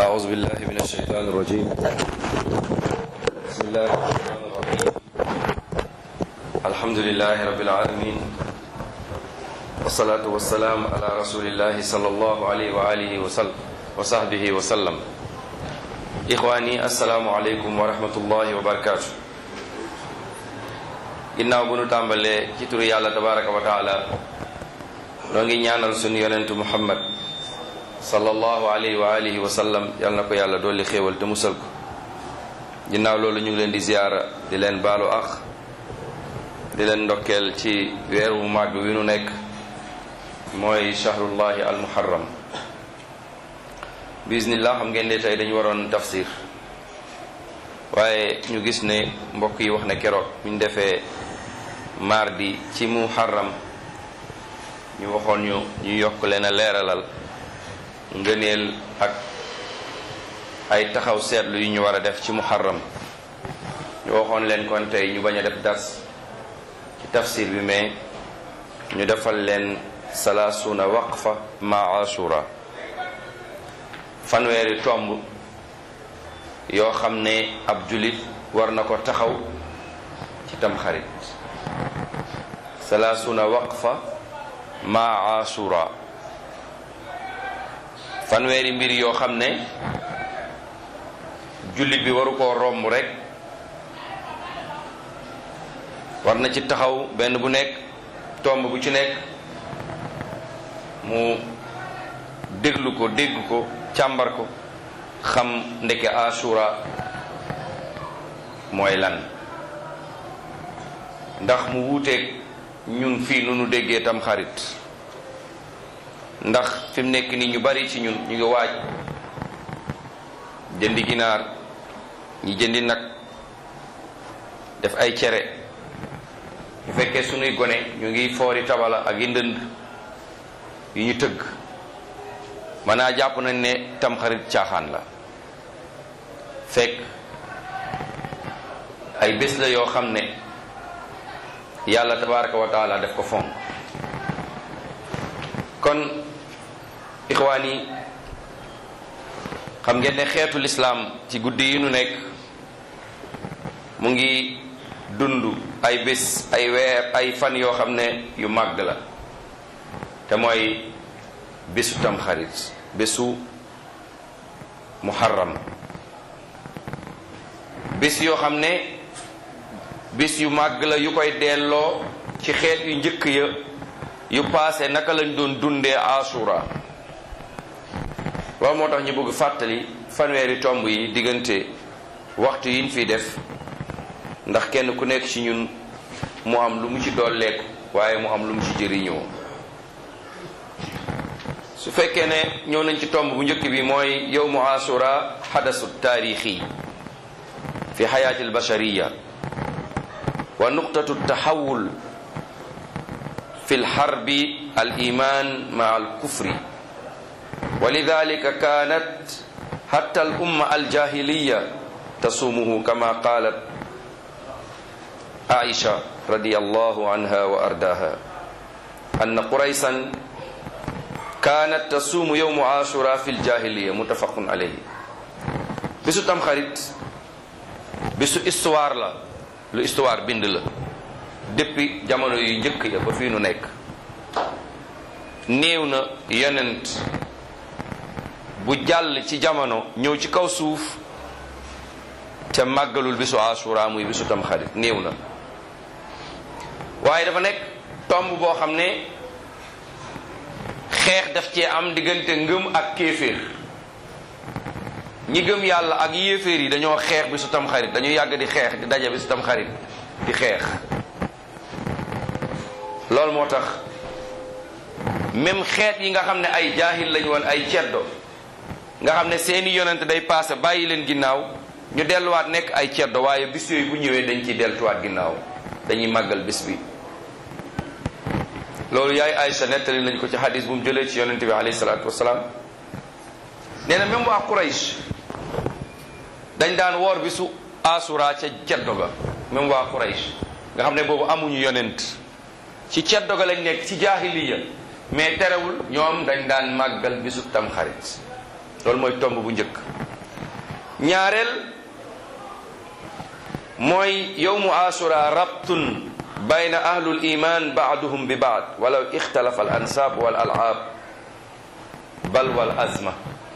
أعوذ بالله من الشيطان الرجيم بسم الله الرحمن الرحيم الحمد لله رب العالمين والصلاة والسلام على رسول الله صلى الله عليه وآله وسلم وصحبه وسلم إخواني السلام عليكم ورحمة الله وبركاته ginnaaw bu nu tàmbalee ci turu yàlla tabaraka wa taala noo ngi ñaanal sunu yonentu muhammad sallallahu alayhi wa alihi wa sallam yal na ko yàlla dolli xéewal te musal ko ginnaaw loolu ñu ngi leen di ziyaara di leen baalu ax di leen ndokkeel ci weer wu màgg wi nu nekk mooy shahrullahi al muharram bismillah xam ngeen ne tey dañu waroon tafsir waaye ñu gis ne mbokk yi wax ne keroog bu ñu defee mardi ci muharram ñu waxoon ñu ñu yokk leen a leeralal ngëneel ak ay taxaw seetlu yu ñu war a def ci muharram ñu waxoon leen kon tey ñu bañ a def dars ci tafsir bi mais ñu defal leen salaasuna waqfa ma ashura fanweeri tomb yoo xam ne ab julit war na ko taxaw ci tamxarit salaasuna waqfa ma ashura fanweeri mbir yoo xam ne jullit bi waru koo romb rek war na ci taxaw benn bu nekk tomb bu ci nekk mu déglu ko dégg ko càmbar ko xam ndeke ashura mooy lan ndax mu wuuteeg ñun fii nu nu déggee tam xarit ndax fi mu nekk nii ñu bari ci ñun ñu ngi waaj jëndi ginaar ñi jëndi nag def ay cere bu fekkee sunuy gone ñu ngi foori tabala ak yi ndënd yu ñu tëgg maanaa jàpp nañ ne tamxarit caaxaan la fekk ay bés la yoo xam ne yàlla tabaraka wa taala def ko fonk kon ixwaan yi xam ngeen ne xeetu lislaam ci guddi yi nu nekk mu ngi dund ay bés ay weer ay fan yoo xam ne yu màgg la te mooy bésu tamxarit bésu muharram bés yoo xam ne bés yu màgg la yu koy delloo ci xeet yu njëkk ya yu paase naka lañ doon dundee asura loolu moo tax ñu bëgg fàttali fanweeri tomb yi diggante waxtu yiñ fiy def ndax kenn ku nekk ci ñun mu am lu mu ci dolleeku waaye mu am lu mu ci jëriñoo su fekkee ne ñëw nañ ci tomb bu njëkk bi mooy yowmu asura xadasu taarixi fi xayaati albashariya wa nuqtatu taxawul fi lxarbi aliman maa alkufri wa lidalika kanat xatta alumma aljahiliya tasumuhu kama qalat aisha radi allahu anha wa ardaha anna quraysan kaanat tasuumu yowmu ashura fi ljahiliya muttafaqun alayhi bisu tamxarit bisu histoire la lu histoire bind la depuis jamono yu njëkk ya ba fii nu nekk néew na yonent bu jàll ci jamono ñëw ci kaw suuf te màggalul bisu ashura muy bisu tamxarit néew na waaye dafa nekk tomb boo xam ne xeex daf cee am diggante ngëm ak kéeféer ñi gëm yàlla ak yéeféer yi dañoo xeex bi su tam xarit dañu yàgg di xeex di daje bi su tam xarit di xeex loolu moo tax même xeet yi nga xam ne ay jaahil lañu woon ay ceddo nga xam ne seeni yonent day paase bàyyi leen ginnaaw ñu delluwaat nekk ay ceddo waaye bis yooyu bu ñëwee dañ ciy deltuwaat ginnaaw dañuy màggal bis bi loolu yaay Aïcha nettali nañ ko ci xadis bu mu jëlee ci yonente bi alayhi salaatu wasalaam nee na même waa Quraysh dañ daan woor bisu asura ca ceddo ga même waa Quraysh nga xam ne boobu amuñu yonent ci ceddo ga lañ nekk ci jaahiliya mais terewul ñoom dañ daan màggal bisu tamxarit loolu mooy tomb bu njëkk ñaareel mooy yowmu asura rabtun bayna ahlul iman baaduhum bi baad walaw ixtalafa al ansab wal alaab bal wal azma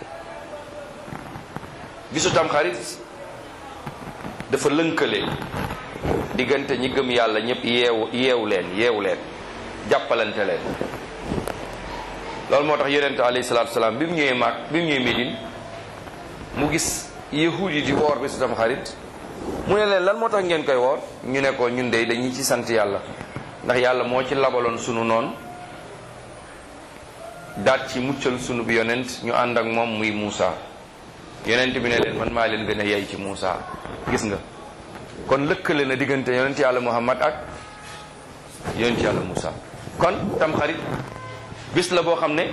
bisu tamxarit dafa lënkale diggante ñi gëm yàlla ñëpp yeewu yeewu leen yeewu leen jàppalante leen loolu moo tax yonente alayhi salatu wasalaam bi mu ñëwee maag bi mu ñëwee Médine mu gis yahud yi di woor bisu tamxarit mu ne leen lan moo tax ngeen koy woor ñu ne ko ñun de dañuy ci sant yàlla ndax yàlla moo ci labaloon sunu noon daat ci muccal sunu bi yonent ñu ànd ak moom muy Muusa yonent bi ne leen man maa leen gën a yey ci Muusa gis nga kon lëkkale na diggante yonent yàlla Muhammad ak yonent yàlla Muusa kon tamxarit bis la boo xam ne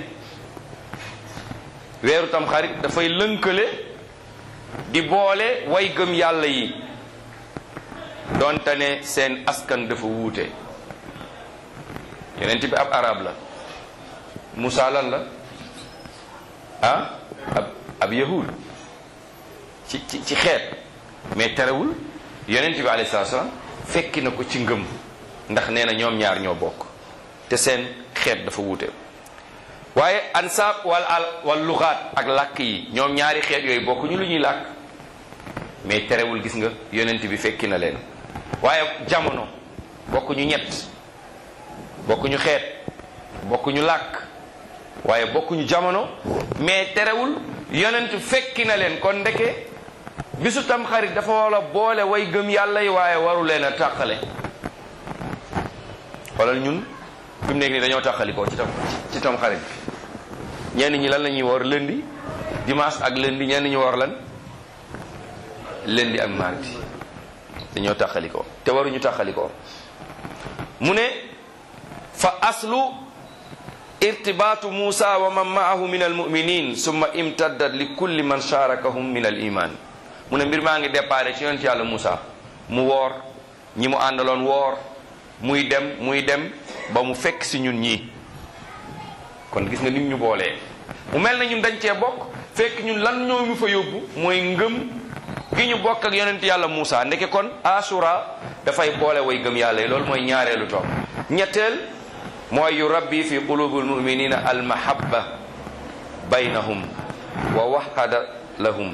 weeru tamxarit dafay lënkale di boole way gëm yàlla yi donte ne seen askan dafa wuute yonent bi ab arab la Musaa lan la ah ab ab yahud ci ci ci xeet mais terewul yonent bi alayhi salaatu salaam fekki na ko ci ngëm ndax nee na ñoom ñaar ñoo bokk te seen xeet dafa wuute waaye ansaab wal al wal luxaat ak làkk yi ñoom ñaari xeet yooyu bokkuñu lu ñuy làkk mais terewul gis nga yonent bi fekki na leen waaye jamono bokkuñu ñett bokkuñu xeet bokkuñu làkk waaye bokkuñu jamono mais terewul yonent fekki na leen kon ndeke bisu tam xarit dafa war a boole way gëm yàlla yi waaye waru leen a tàqale xoolal ñun fi mu nekk nii dañoo tàqali ko ci tam ci tam xarit bi ñenn ñi lan la ñuy woor lundi dimanche ak lundi ñenn ñi woor lan lundi ak mardi dañoo tàqali ko te waruñu tàqali ko mu ne fa aslu irtibaatu Musa wa man maahu min almuminin summa imtaddat li kulli man sharakahum min al iman mu ne mbir maa ngi déparé ci yonent yàlla Musa mu woor ñi mu àndaloon woor muy dem muy dem ba mu fekk si ñun ñii kon gis nga nit ñu boolee mu mel na ñun dañ cee bokk fekk ñun lan ñoo mu fa yóbbu mooy ngëm gi ñu bokk ak yonent yàlla Musa ndeke kon asura dafay boole way gëm yàlla yi loolu mooy ñaareelu toog ñetteel mooy yu rabbi fi qulubi almuminina almahabba baynahum wa waxada lahum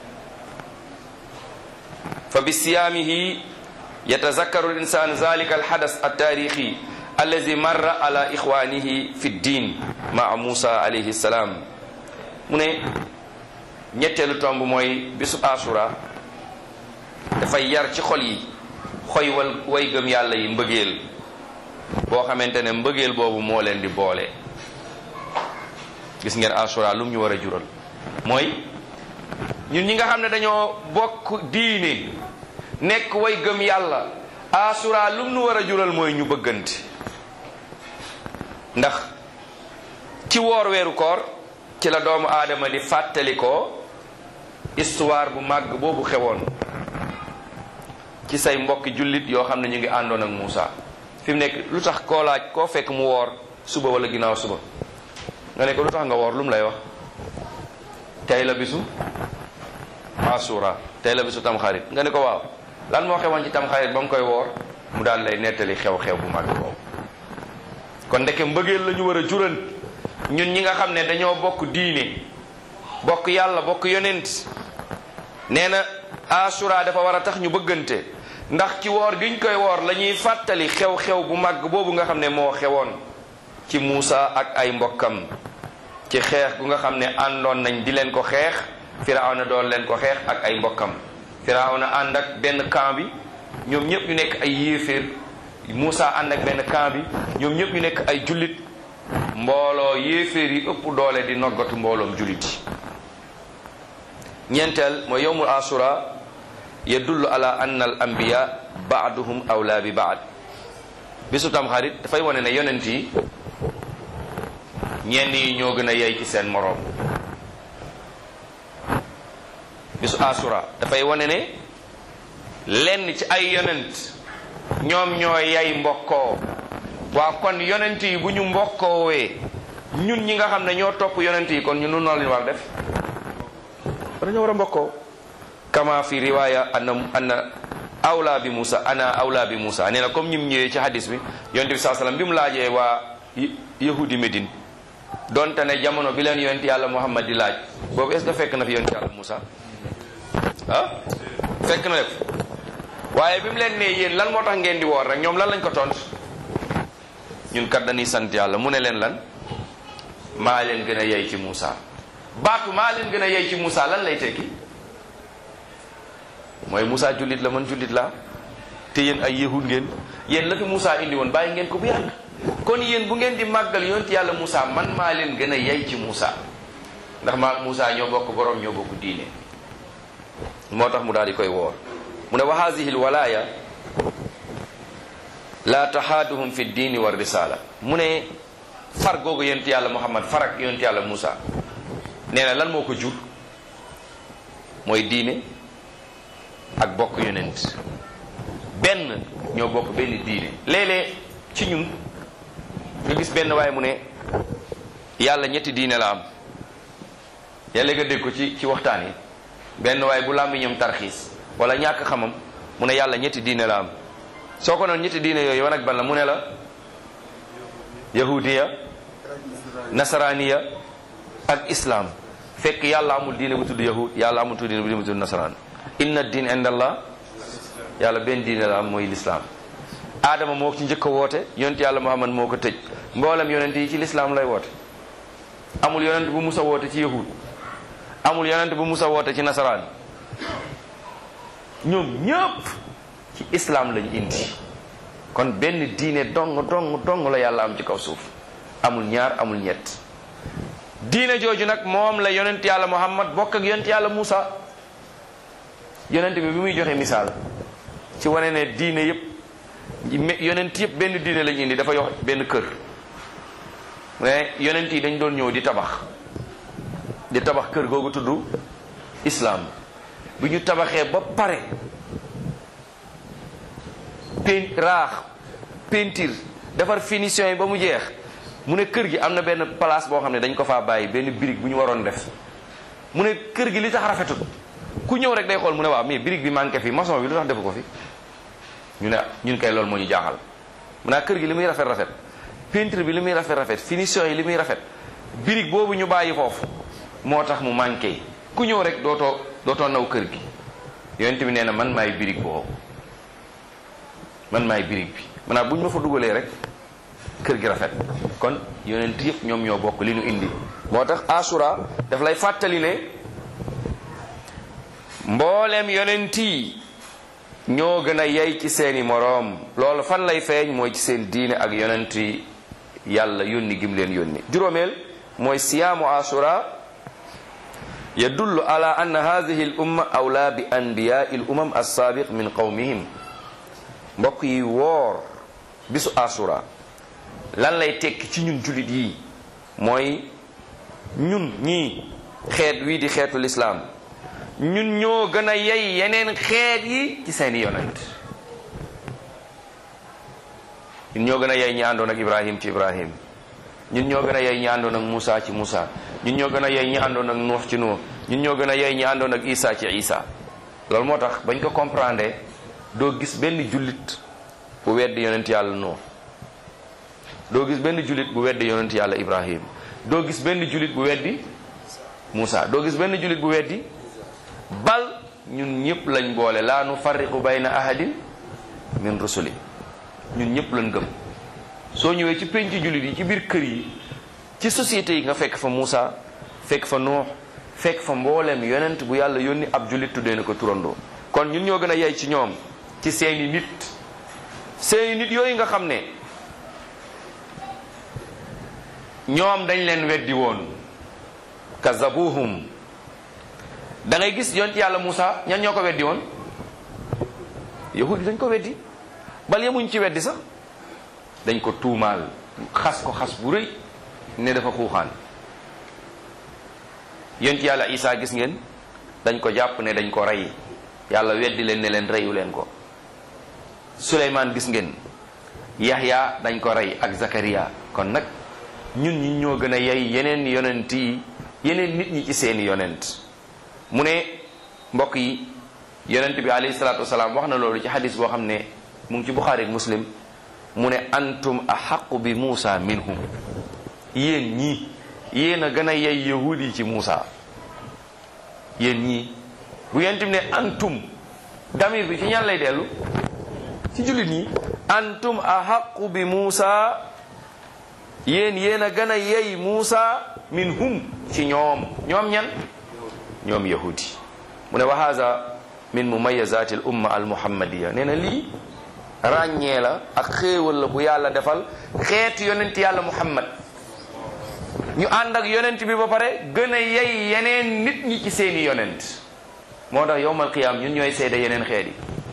fa bisiyaamihi yatazakkaru linsan zalika alhadas altaarixi allazi marra ala ixwanihi fi ddin maa Musa alayhi salaam mu ne ñetteelu tomb mooy bisu asura dafay yar ci xol yi xoy wal way gëm yàlla yi mbëggeel boo xamante ne mbëggeel boobu moo leen di boole gis ngeen asura lum ñu war a jural mooy ñun ñi nga xam ne dañoo bokk diine nekk way gëm yàlla asura lum ñu war a jural mooy ñu bëggante ndax ci woor weeru koor ci la doomu aadama di fàttali ko histoire bu màgg boobu xewoon ci say mbokki jullit yoo xam ne ñu ngi àndoon ak Muusa fi mu nekk lu tax koo laaj koo fekk mu woor suba wala ginnaaw suba nga ne ko lu tax nga woor lu mu lay wax tey la bisu asura tey la bisu tamxarit nga ne ko waaw lan moo xewoon ci tamxarit ba mu koy woor mu daal lay nettali xew-xew bu mag boobu kon ndeke mbëggeel la ñu war a jural ñun ñi nga xam ne dañoo bokk diine bokk yàlla bokk yonent nee na asura dafa war a tax ñu bëggante ndax ci woor giñ koy woor la ñuy fàttali xew-xew bu màgg boobu nga xam ne moo xewoon ci Muusa ak ay mbokkam ci xeex gu nga xam ne àndoon nañ di leen ko xeex Firawna doon leen ko xeex ak ay mbokkam Firawna ànd ak benn camp bi ñoom ñëpp ñu nekk ay yéeféer Muusa ànd ak benn camp bi ñoom ñëpp ñu nekk ay jullit mbooloo yéeféer yi ëpp doole di noggatu mbooloom jullit yi ñeenteel mooy yowmul asura yadullu ala anna al anbiya baaduhum awla bi baad bisu tamxarit dafay wane ne yonent yi ñenn yi ñoo gën a yey ci seen moroom bisu asura dafay wane ne lenn ci ay yonent ñoom ñoo yey mbokkoo waaw kon yonent yi bu ñu mbokkoowee ñun ñi nga xam ne ñoo topp yonent yi kon ñu nun noo leen war def kon dañoo war a mbokkoo kama fi riwaya anna anna awla bi Musa ana awla bi Musa nee na comme ñim ñëwee ci hadis bi yonent bi saa sallam bi mu laajee waa yahudi Médine donte ne jamono bi leen yonent yàlla Muhammad di laaj boobu est ce que fekk na fi yonent yàlla Musa ah fekk na def waaye bi mu leen nee yéen lan moo tax ngeen di woor rek ñoom lan lañ ko tont ñun kat dañuy sant yàlla mu ne leen lan maa leen gën a yey ci Musa baatu maa leen gën a yey ci Musa lan lay tekki mooy Musa jullit la man jullit laa te yéen ay yahud ngeen yéen la fi Musa indi woon bàyyi ngeen ko bu yàgg kon yéen bu ngeen di màggal yonent yàlla Musa man maa leen gën a yey ci Musa ndax maa Musa ñoo bokk borom ñoo bokk diine moo tax mu daal di koy woor mu ne wa haadihi lwalaaya la taxaaduhum fi diini wa risala mu ne far googu yonent yàlla Muhammad far ak yonent yàlla Musa nee na lan moo ko jur mooy diine ak bokk yonent benn ñoo bokk benn diine léeg-léeg ci ñun nga gis benn waaye mu ne yàlla ñetti diine la am yàlla nga dégg ko ci ci waxtaan yi benn waaye bu làmmiñam tarxiis wala ñàkk xamam mu ne yàlla ñetti diine la am soo ko noon ñetti diine yooyu wan ak ban la mu ne la yahudiya nasaraniya ak islam fekk yàlla amul diine bu tudd yahud yàlla amul tudd diine bu tudd nasaraan inna diin inda allah yàlla benn diine la am mooy lislaam aadama moo ci njëkk a woote yonent yàlla muhammad moo ko tëj mboolem yonent yi ci lislaam lay woote amul yonent bu musa woote ci yahud amul yonent bu musa woote ci nasaraan ñoom ñëpp ci islaam lañ indi kon benn diine dong dong dong la yàlla am ci kaw suuf amul ñaar amul ñett diine jooju nag moom la yonent yàlla muhammad bokk ak yonent yàlla Musa yonent bi bi muy joxe misaal ci wane ne diine yëpp yonent yëpp benn diine lañ indi dafa yox benn kër mais yonent yi dañ doon ñëw di tabax di tabax kër googu tudd islaam bi ñu tabaxee ba pare pen raax peinture defar finition yi ba mu jeex mu ne kër gi am na benn place boo xam ne dañ ko faa bàyyi benn brique bu ñu waroon def mu ne kër gi li tax rafetut ku ñëw rek day xool mu ne waaw mais brique bi manqué fi maçon bi lu tax defu ko fi ñu ne ñun kay loolu moo ñu jaaxal mu ne kër gi li muy rafet rafet peinture bi li muy rafet rafet finition yi li muy rafet brique boobu ñu bàyyi foofu moo tax mu manqué ku ñëw rek dootoo dootoo naw kër gi yonent bi nee na man maay brique boobu man maay brique bi maanaam bu ñu ma fa dugalee rek kër gi rafet kon yonent yëpp ñoom ñoo bokk li ñu indi moo tax asura daf lay fàttali ne mbooleem yonent yi ñoo gën a yey ci seeni moroom loolu fan lay feeñ mooy ci seen diine ak yonent yi yàlla yónni gim leen yónni juróomeel mooy siyaamu asura yadullu ala anna hadihi al umma awla bi anbiyai l umam alsaabiq min qawmihim mbokk yi woor bisu asura lan lay tekki ci ñun jullit yi mooy ñun ñii xeet wii di xeetu lislaam ñun ñoo gën a yey yeneen xeet yi ci seeni yonent ñun ñoo gën a yey ñi àndoon ak ibrahim ci ibrahim ñun ñoo gën a yey ñi àndoon ak Moussa ci Moussa ñun ñoo gën a yey ñi àndoon ak Nuux ci Nuux ñun ñoo gën a yey ñi àndoon ak Isa ci Isa loolu moo tax bañ ko comprendre doo gis benn jullit bu weddi yonent yàlla Nuux doo gis benn jullit bu weddi yonent yàlla Ibrahim doo gis benn jullit bu weddi Moussa doo gis benn jullit bu weddi bal ñun ñëpp lañ boole laa nu farriqu bayna ahadin min rusuli ñun ñëpp lañ gëm soo ñëwee ci penc jullit yi ci biir kër yi ci société yi nga fekk fa Moussa fekk fa Nuux fekk fa mbooleem yonent bu yàlla yónni ab jullit tuddee na ko turandoo kon ñun ñoo gën a yey ci ñoom ci seeni nit seeni nit yooyu nga xam ne ñoom dañ leen weddi woon kazabuhum da ngay gis yonent yàlla Moussa ñan ñoo ko weddi woon yahud yi dañ ko weddi bal yemuñ ci weddi sax dañ ko tuumaal xas ko xas bu rëy ne dafa xuuxaan yonent yàlla Isa gis ngeen dañ ko jàpp ne dañ ko rey yàlla weddi leen ne leen reyu leen ko Suleymaan gis ngeen Yaxya dañ ko rey ak Zakariya kon nag ñun ñi ñoo gën a yey yeneen yonent yi yeneen nit ñi ci seeni yonent mu ne mbokk yi yonent bi alayhi salaatu wasalaam wax na loolu ci xadis boo xam ne mu ngi ci buxaari ak muslim mu ne antum axaqu bi muusa minhum yéen ñii yéen a gën a yey yahud yi ci muusa yéen ñii bu yonent bi ne antum damir bi ci ñan lay dellu ci jullit ñi antum axaqu bi muusa yéen yéen a gën a yey muusa minhum ci ñoom ñoom ñan ñoom yahudi mu ne wa haza min mumayazati al umma al muhammadiya nee na lii ràññee la ak xéewal la bu yàlla defal xeetu yonent yàlla muhammad ñu ànd ak yonent bi ba pare gën a yey yeneen nit ñi ci seeni yonent moo tax yowmal qiyaam ñun ñooy seede yeneen xeet yi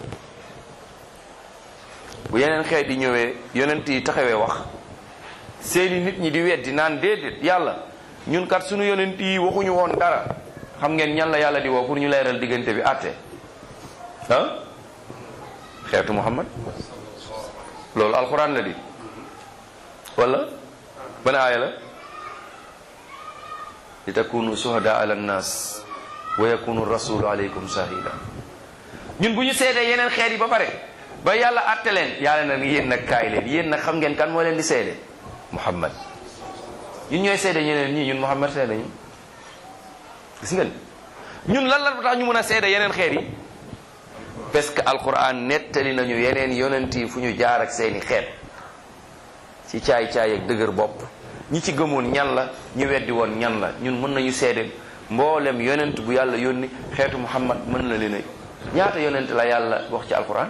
bu yeneen xeet yi ñëwee yonent yi taxawee wax seeni nit ñi di weddi naan déedéet yàlla ñun kat suñu yonent yi waxuñu woon dara xam ngeen ñan la yàlla di woo pour ñu leeral diggante bi àtte ah xeetu muhammad loolu alquran la di wala ban aaya la li takunu shuhada ala nnas wa yakunu rasulu alaykum shahida ñun bu ñu seedee yeneen xeet yi ba pare ba yàlla àtte leen yàlla nag yéen nag kaay leen yéen nag xam ngeen kan moo leen di seede muhammad ñun ñooy seede ñeneen ñii ñun muhammad seede ñu gis ngeen ñun lan la tax ñu mën a seede yeneen xeet yi parce que alquran nettali nañu yeneen yonent yi fu ñu jaar ak seeni xeet ci caay-caay ak dëgër bopp ñi ci gëmoon ñan la ñu weddi woon ñan la ñun mën nañu seede mboolem yonent bu yàlla yónni xeetu muhammad mën na leen a ñaata yonent la yàlla wax ci alquran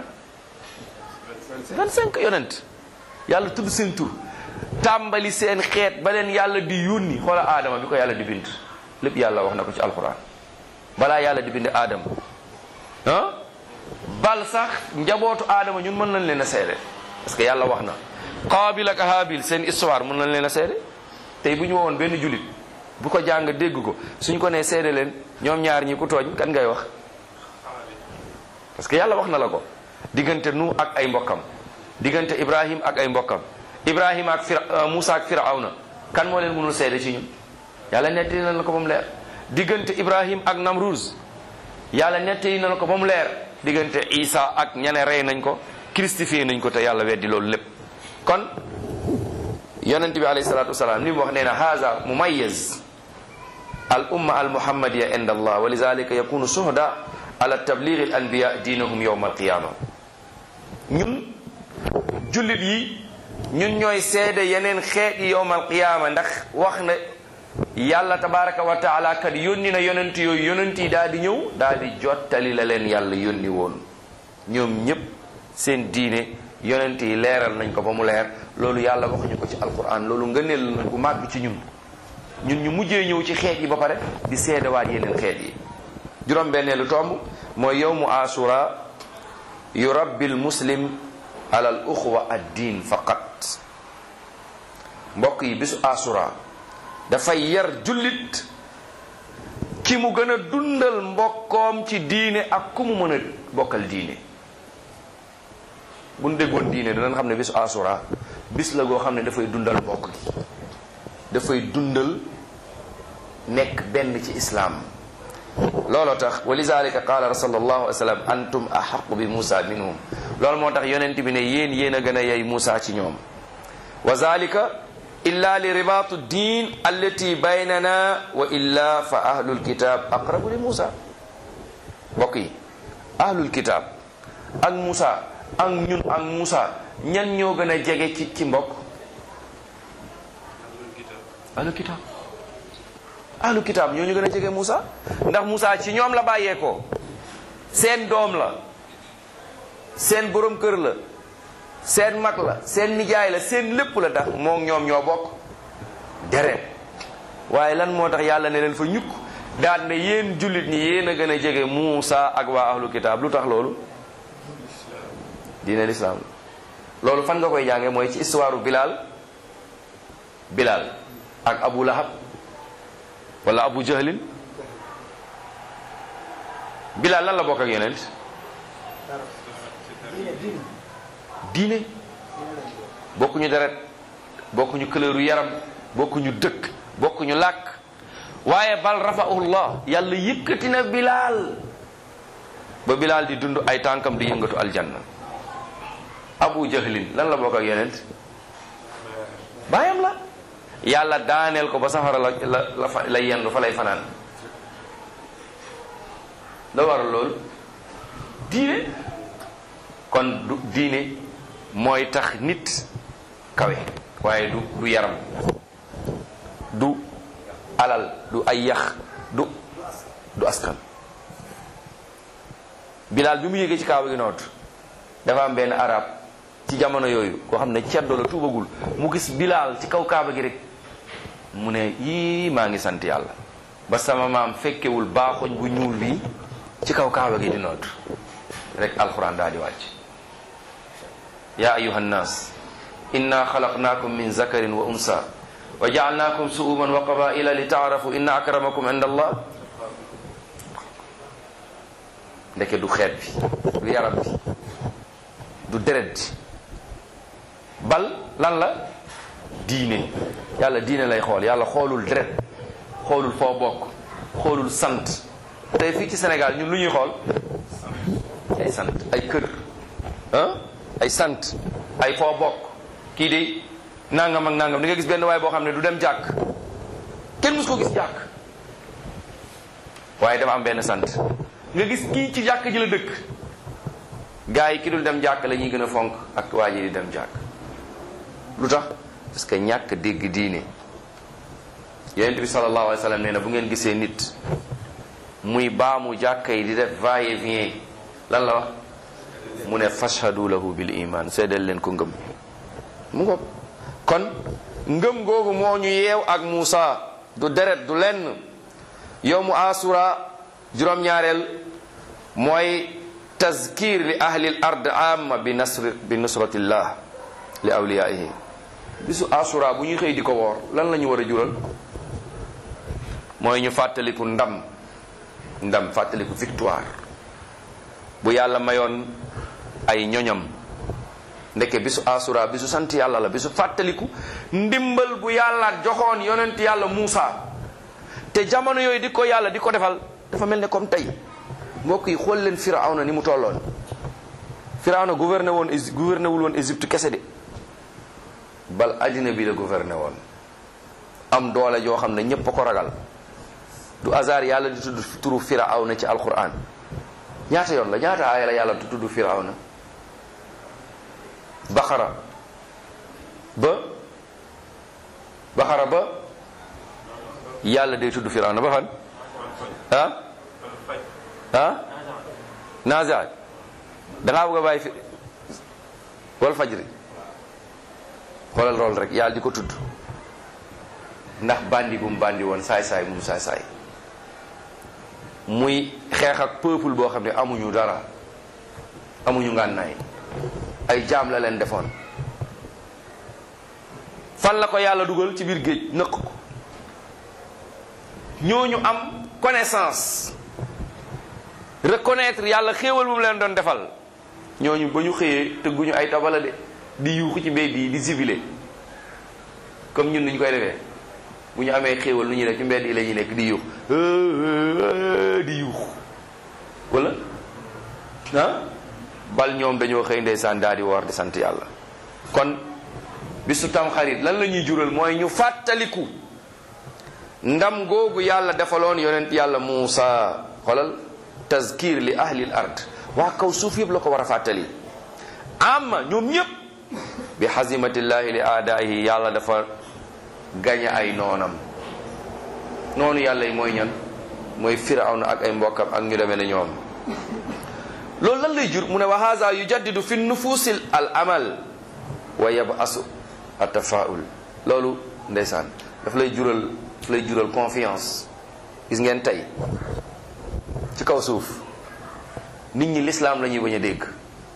25 yonent yàlla tudd seen tur tàmbali seen xeet ba leen yàlla di yónni xoola aadama bi ko yàlla di bind lépp yàlla wax na ko ci alquran balaa yàlla di bind aadama ah bal sax njabootu aadama ñun mën nañ leen a seede parce que yàlla wax na qaabil ak haabil seen histoire mën nañ leen a seede tey bu ñu wowoon benn julit bu ko jàng dégg ko suñ ko nee seede leen ñoom ñaar ñi ku tooñ kan ngay wax parce que yàlla wax na la ko diggante nu ak ay mbokkam diggante ibrahim ak ay mbokkam ibrahim ak fir Musa ak firawna kan moo leen mënul seede ci ñun yàlla nettali na la ko ba mu leer diggante ibrahim ak namruz yàlla nettali na la ko ba mu leer diggante isa ak ñane rey nañ ko christifié nañ ko te yàlla weddi loolu lépp kon yonent bi alayhi salatu wasalaam li mu wax nee na haza mumayyiz al umma al muhammadiya inda allah wa lidhalika yakunu shuhada ala tabligh al anbiya diinahum yawm al qiyama ñun jullit yi ñun ñooy seede yeneen xeet yi yawm al qiyama ndax wax na yàlla tabaraka wa taala kat yónni na yonent yooyu yonent yi daal di ñëw daal di jottali la leen yàlla yónni woon ñoom ñépp seen diine yonent yi leeral nañ ko ba mu leer loolu yàlla waxuñu ko ci alquran loolu ngëneel na bu màgg ci ñun ñun ñu mujjee ñëw ci xeet yi ba pare di seedewaat yeneen xeet yi juróom benneelu tomb mooy yowmu asura yurabbi l muslim ala al uxwa ad diin faqat mbokk yi bisu asura dafay yar jullit ki mu gën a dundal mbokkoom ci diine ak ku mu mën a bokkal diine bu ñu déggoon diine danañ xam ne bisu asura bis la goo xam ne dafay dundal mbokk gi dafay dundal nekk benn ci islaam looloo tax wa lizalika qaala sallallahu alayhi wa sallam antum ahaqu bi Musa minhum loolu moo tax yonent bi ne yéen yéen a gën a yey Musa ci ñoom wa zalika illa li ribaatu diin allati baynana wa illa fa ahlul kitab aqrabu li Musa mbokk yi ahlul kitab ak Musa ak ñun ak Musa ñan ñoo gën a jege ci ci mbokk ahlul kitab ahlul kitab ñoo ñu gën a jege Musa ndax Musa ci ñoom la bàyyeekoo seen doom la seen borom kër la seen mag la seen nijaay la seen lépp la tax moom ñoom ñoo bokk deret waaye lan moo tax yàlla ne leen fa ñukk daan ne yéen jullit ñi yéen a gën a jege Muusa ak waa ahlu kitaab lu tax loolu diine lislaam loolu fan nga koy jànge mooy ci histoire Bilal Bilal ak Abu Lahab wala Abu Jahlin Bilal lan la bokk ak yonent diine bokkuñu deret bokkuñu couleur yaram bokkuñu dëkk bokkuñu làkk waaye bal rafa'ullah yàlla yëkkati na bilaal ba bilaal di dund ay tànkam di yëngatu aljanna abu jahlin lan la bokk ak yonent baayam la yàlla daaneel ko ba safara la la la fa lay yendu fa lay fanaan la waral loolu diine kon du diine mooy tax nit kawe waaye du du yaram du alal du ay yax du du askan bilaal bi mu yégee ci kaaba gi noot dafa am benn arab ci jamono yooyu koo xam ne ceddo la tuubagul mu gis bilaal ci kaw kaaba gi rek mu ne yii maa ngi sant yàlla ba sama maam fekkewul baaxoñ bu ñuul bi ci kaw kaaba gi di noot rek alquran daal di wàcc ya ayuha nnas inna xalaqnaakum min zakarin wa unsa wa jaalnaakum suuman wa qabaila li taarafu inna akramakum inda allah ndeke du xeet bi du yaram bi du deret bi bal lan la diine yàlla diine lay xool yàlla xoolul deret xoolul foo bokk xoolul sant tey fii ci Sénégal ñun lu ñuy xool ay sant ay kër ah ay sant ay foo bokk kii de nangam ak nangam di nga gis benn waay boo xam ne du dem jàkk kenn mus ko gis jàkk waaye dafa am benn sant nga gis kii ci jàkk ji la dëkk gaa yi ki dul dem jàkk la ñuy gën a fonk ak waa ji di dem jàkk lu tax parce que ñàkk dégg diine yonent bi sallallahu alayhi wa sallam nee na bu ngeen gisee nit muy baamu jàkka yi di def va et vient lan la wax mu ne fashhadu lahu bil iman seedal leen ko ngëm mu ngo kon ngëm googu moo ñu yeew ak Muusa du deret du lenn yow mu asura juróom-ñaareel mooy tazkir li ahli l ard amma bi nasr bi nusratillah li awliyaihi bisu asura bu ñuy xëy di ko woor lan la ñu war a jural mooy ñu fàttaliku ndam ndam fàttaliku victoire bu yàlla mayoon ay ñoñam ndeke bisu asura bisu sant yàlla la bisu fàttaliku ndimbal bu yàlla joxoon yonent yàlla Muusa te jamono yooyu di ko yàlla di ko defal dafa mel ne comme tey mbokk yi xool leen Firawna ni mu tolloon Firawna gouverné woon gouverné wul woon Égypte kese de bal àddina bi la gouverné woon am doole joo xam ne ñépp a ko ragal du hasard yàlla di tudd turu Firawna ci alquran ñaata yoon la ñaata aaya la yàlla di tudd Firawna Baqara ba Baqara ba yàlla day tudd Firawna ba fan ah ah nazaat dangaa bëgg a bàyyi fi wal fajri xoolal lool rek yàlla di ko tudd ndax bandi bu mu bandi woon saay-saay bu mu saay-saay muy xeex ak peuple boo xam ne amuñu dara amuñu ngànnaay ay jaam la leen defoon fan la ko yàlla dugal ci biir géej nëq ko ñooñu am connaissance reconnaître yàlla xéewal bu mu leen doon defal ñooñu ba ñu xëyee tëgguñu ay tabala de di yuuxu ci mbedd yi di zibilé comme ñun ñu koy defee bu ñu amee xéewal lu ñuy def ci mbedd yi la ñuy nekk di yuux di yuux wala ah bal ñoom dañoo xëy ndeysaan daal di woor di sant yàlla kon bisu tamxarit lan la ñuy jural mooy ñu fàttaliku ndam googu yàlla defaloon yonent yàlla Muusa xolal tazkir li ahli l ard waa kaw suuf yëpp la ko war a fàttali amma ñoom ñëpp bi xazimatillahi li aadaahi yàlla dafa gañe ay noonam noonu yàlla yi mooy ñan mooy firawna ak ay mbokkam ak ñu demee ne ñoom loolu lan lay jur mu ne wa haza yujaddidu fi nufusil al amal wa yabasu atafaul loolu ndeysaan daf lay jural daf lay jural confiance gis ngeen tey ci kaw suuf nit ñi lislaam la ñuy bañ a dégg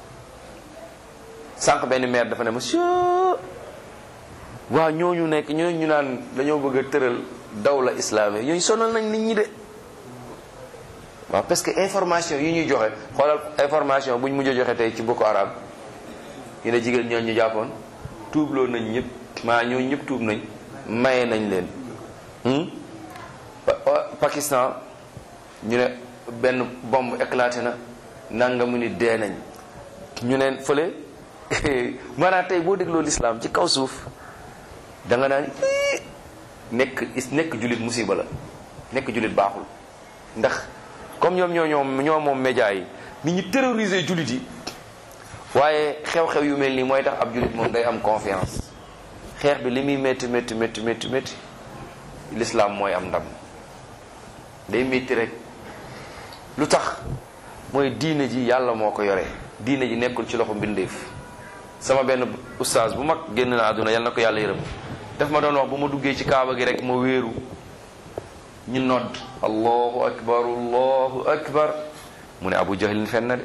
sànq benn maire dafa ne monsieur waaw ñooñu nekk ñooñu ñu naan dañoo bëgg a tëral dawla islamique ñooñu sonal nañ nit ñi de waaw parce que information yi ñuy joxe xoolal information bu ñu mujj a joxe tey ci Boko Haram ñu ne jigéen ñooñu ñu jàppoon tuubloo nañ ñëpp maa ñooñu ñëpp tuub nañ maye nañ leen Pakistan ñu ne benn bombe éclaté na nangamu ni dee nañ ñu ne fële maanaam tey boo dégloo lislaam ci kaw suuf da nga naan ii nekk nekk jullit musiba la nekk jullit baaxul ndax comme ñoom ñoo ñoom ñoo moom média yi nit ñi terroriser jullit yi waaye xew-xew yu mel nii mooy tax ab jullit moom day am confiance xeex bi li muy métti métti métti métti métti l'islam mooy am ndam day métti rek lu tax mooy diine ji yàlla moo ko yore diine ji nekkul ci loxo mbindeef sama benn oustaz bu mag génn na àdduna yal na ko yàlla yërëm daf ma doon wax bu ma duggee ci kaaba gi rek ma wéeru ñu nodd allahu akbar allahu akbar mu ne abu jahlin fen na de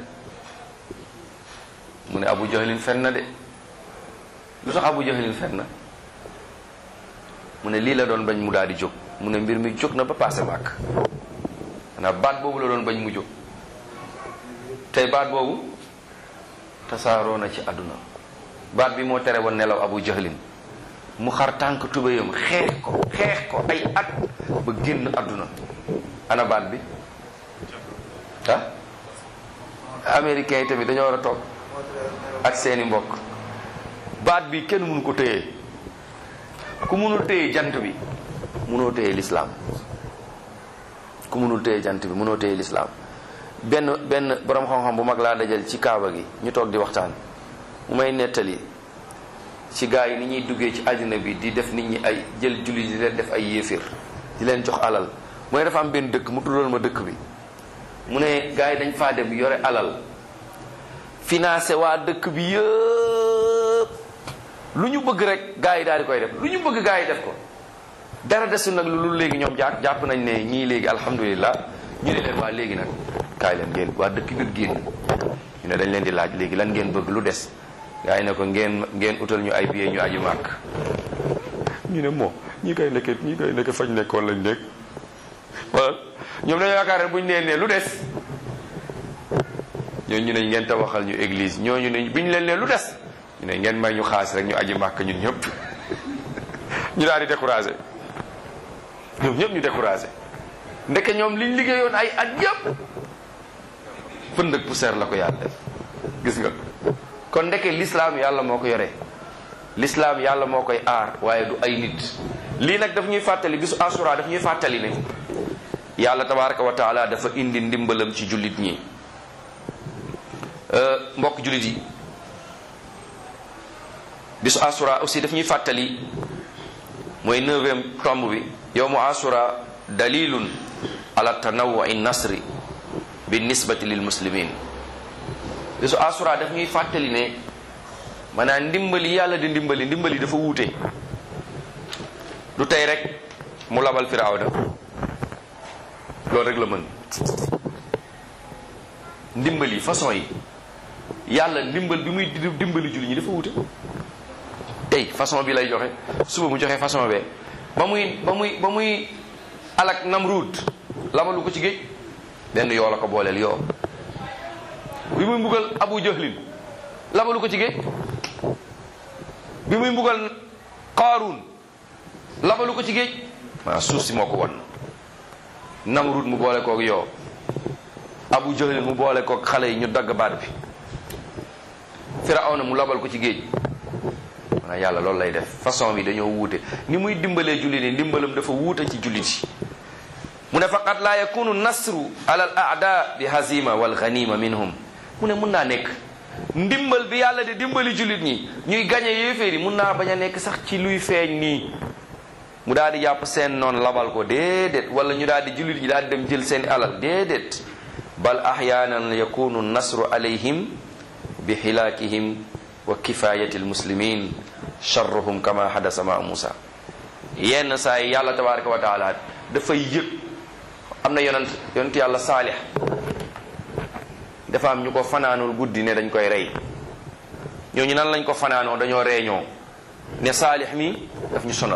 mu ne abu jahlin fen na de lu tax abu jahlin fen na mu ne lii la doon bañ mu daal di jóg mu ne mbir mi jóg na ba passé màkk xanaa baat boobu la doon bañ mu jóg tey baat boobu tasaaroo na ci àdduna baat bi moo tere woon nelaw abu jahlin mu xar tànk tubéyam xeex ko xeex ko ay at ba génn àdduna ana baat bi ah américains yi tamit dañoo war a toog ak seeni mbokk baat bi kenn mënu ko téye ku mënul téye jant bi mënoo téye lislaam ku mënul téye jant bi mënoo téye lislaam benn benn borom xam-xam bu mag laa dajal ci kaaba gi ñu toog di waxtaan mu may nettali ci gaa yi ni ñuy duggee ci àddina bi di def nit ñi ay jël julli di leen def ay yéefir di leen jox alal mu ne dafa am benn dëkk mu tuddoon ma dëkk bi mu ne gaa yi dañ faa dem yore alal financé waa dëkk bi yëpp lu ñu bëgg rek gaa yi daal di koy def lu ñu bëgg gaa yi def ko dara desul nag lu léegi ñoom jàpp jàpp nañ ne ñii léegi alhamdulilah ñu ne leen waa léegi nag kaay leen ngeen waa dëkk bi génn ñu ne dañ leen di laaj léegi lan ngeen bëgg lu des gaa yi ne ko ngeen ngeen utal ñu ay billet ñu aju màkk ñu ne moo ñi koy nekk ñi koy nekk fañ nekkoon lañ nekk wala ñoom dañoo yaakaar ne buñ nee ne lu des ñooñu ñu ne ngeen tabaxal ñu église ñooñu ne biñ leen ne lu des ñu ne ngeen may ñu xaas rek ñu aji màkk ñun ñëpp ñu daal di découragé ñoom ñëpp ñu découragé ndeke ñoom liñ liggéeyoon ay at yëpp pënd ak poussière la ko yàlla def gis nga kon ndeke l'islam yàlla moo ko yore l'islam yàlla moo koy aar waaye du ay nit lii nag daf ñuy fàttali bisu asura daf ñuy fàttali ne yàlla tabaraka wa taala dafa indi ndimbalam ci jullit ñi mbokk jullit yi bisu asura aussi daf ñuy fàttali mooy neuvième tomb bi yowmu asura dalilun ala tanawwui nasri bi nisbati lil muslimin bisu asura daf ñuy fàttali ne maanaam ndimbali yàlla di ndimbali ndimbali dafa wuute du tey rek mu labal firawna loolu rek la mën ndimbali façon yi yàlla ndimbal bi muy dimbali julli ñi dafa wuute tey façon bi lay joxe suba mu joxe façon bee ba muy ba muy ba muy alak namruud labalu ko ci géej benn yoo la ko booleel yoo bi muy mbugal abu jahlin labalu ko ci géej bi muy mbugal qaaruun labalu ko ci géej maa suuf si moo ko won namruud mu boole koog yoo abu jahlin mu boole koog xale yi ñu dagg baat bi firawna mu labal ko ci géej maanaam yàlla loolu lay def façon bi dañoo wuute ni muy dimbalee jullit yi ndimbalam dafa wuute ci jullit yi mu ne faqat laa yakunu nasru ala al aada bi hazima wal ganima minhum mu ne mun naa nekk ndimbal bi yàlla di dimbali jullit ñi ñuy gañe yéeféer yi mun naa bañ a nekk sax ci luy feeñ nii mu daal di jàpp seen noonu labal ko déedéet wala ñu daal di jullit ñi daal di dem jël seen alal déedéet bal ahyaanan yakunu nasru alayhim bi xilaakihim wa kifayati almuslimin charruhum kama hadasa ma Musa yenn saa yi yàlla tabaraka wa taala dafay yëg am na yonent yonent yàlla saalix dafa am ñu ko fanaanul guddi ne dañ koy rey ñooñu nan lañ ko fanaanoo dañoo reeñoo ne saalix mi daf ñu sonal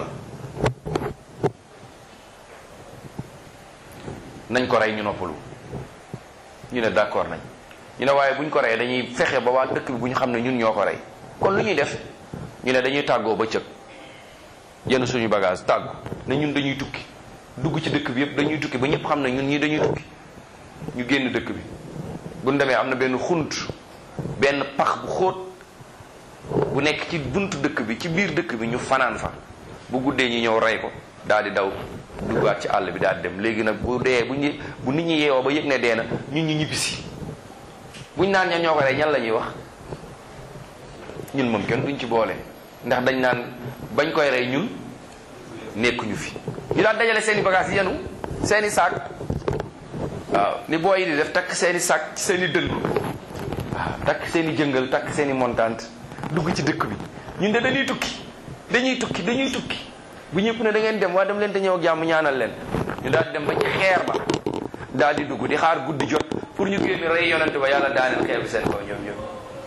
nañ ko rey ñu noppalu ñu ne d'accord nañ ñu ne waaye buñ ko rey dañuy fexe ba waa dëkk bi bu ñu xam ne ñun ñoo ko rey kon lu ñuy def ñu ne dañuy tàggoo ba cëg jënd suñu bagage tàggu ne ñun dañuy tukki dugg ci dëkk bi yëpp dañuy tukki ba ñëpp xam ne ñun ñii dañuy tukki ñu génn dëkk bi bu ñu demee am na benn xunt benn pax bu xóot bu nekk ci buntu dëkk bi ci biir dëkk bi ñu fanaan fa bu guddee ñu ñëw rey ko daal di daw duggaat ci àll bi daal di dem léegi nag bu dee bu ñu bu nit ñi yeewoo ba yëg ne dee na ñun ñu ñibbisi buñ naan ñan ñoo ko rey ñan la ñuy wax ñun moom kenn duñ ci boole ndax dañ naan bañ koy rey ñun nekkuñu fi ñu daan dajale seeni bagage yenu seeni saak waaw ni booy yi di def takk seeni saak ci seeni dënn waaw takk seeni jëngal takk seeni montante dugg ci dëkk bi ñun de dañuy tukki dañuy tukki dañuy tukki bu ñëpp ne da ngeen dem waa dem leen te ñëw ak jàmm ñaanal leen ñu daal di dem ba ci xeer ba daal di dugg di xaar guddi jot pour ñu génn rey yonante ba yàlla daaneel xeer bi seen kaw ñoom ñoom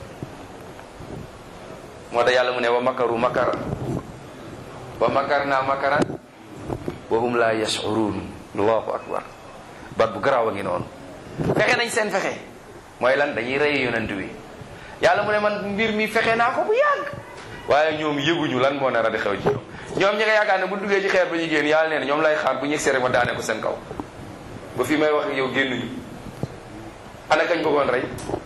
moo tax yàlla mu ne wa makaru makara wa makar naa makaran wa hum la yashurun allahu akbar bat bu garaaw a ngi noonu fexe nañ seen fexe mooy lan dañuy rey yonent bi yàlla mu ne man mbir mi fexe naa ko bu yàgg waaye ñoom yëguñu lan moo nar a di xew ci ñoom ñoom ñi nga yaakaar ne bu duggee ci xeer ba ñu génn yàlla nee na ñoom lay xaar bu ñu seere ma daane ko seen kaw ba fii may wax ak yow génnuñu ana kañ bëggoon rey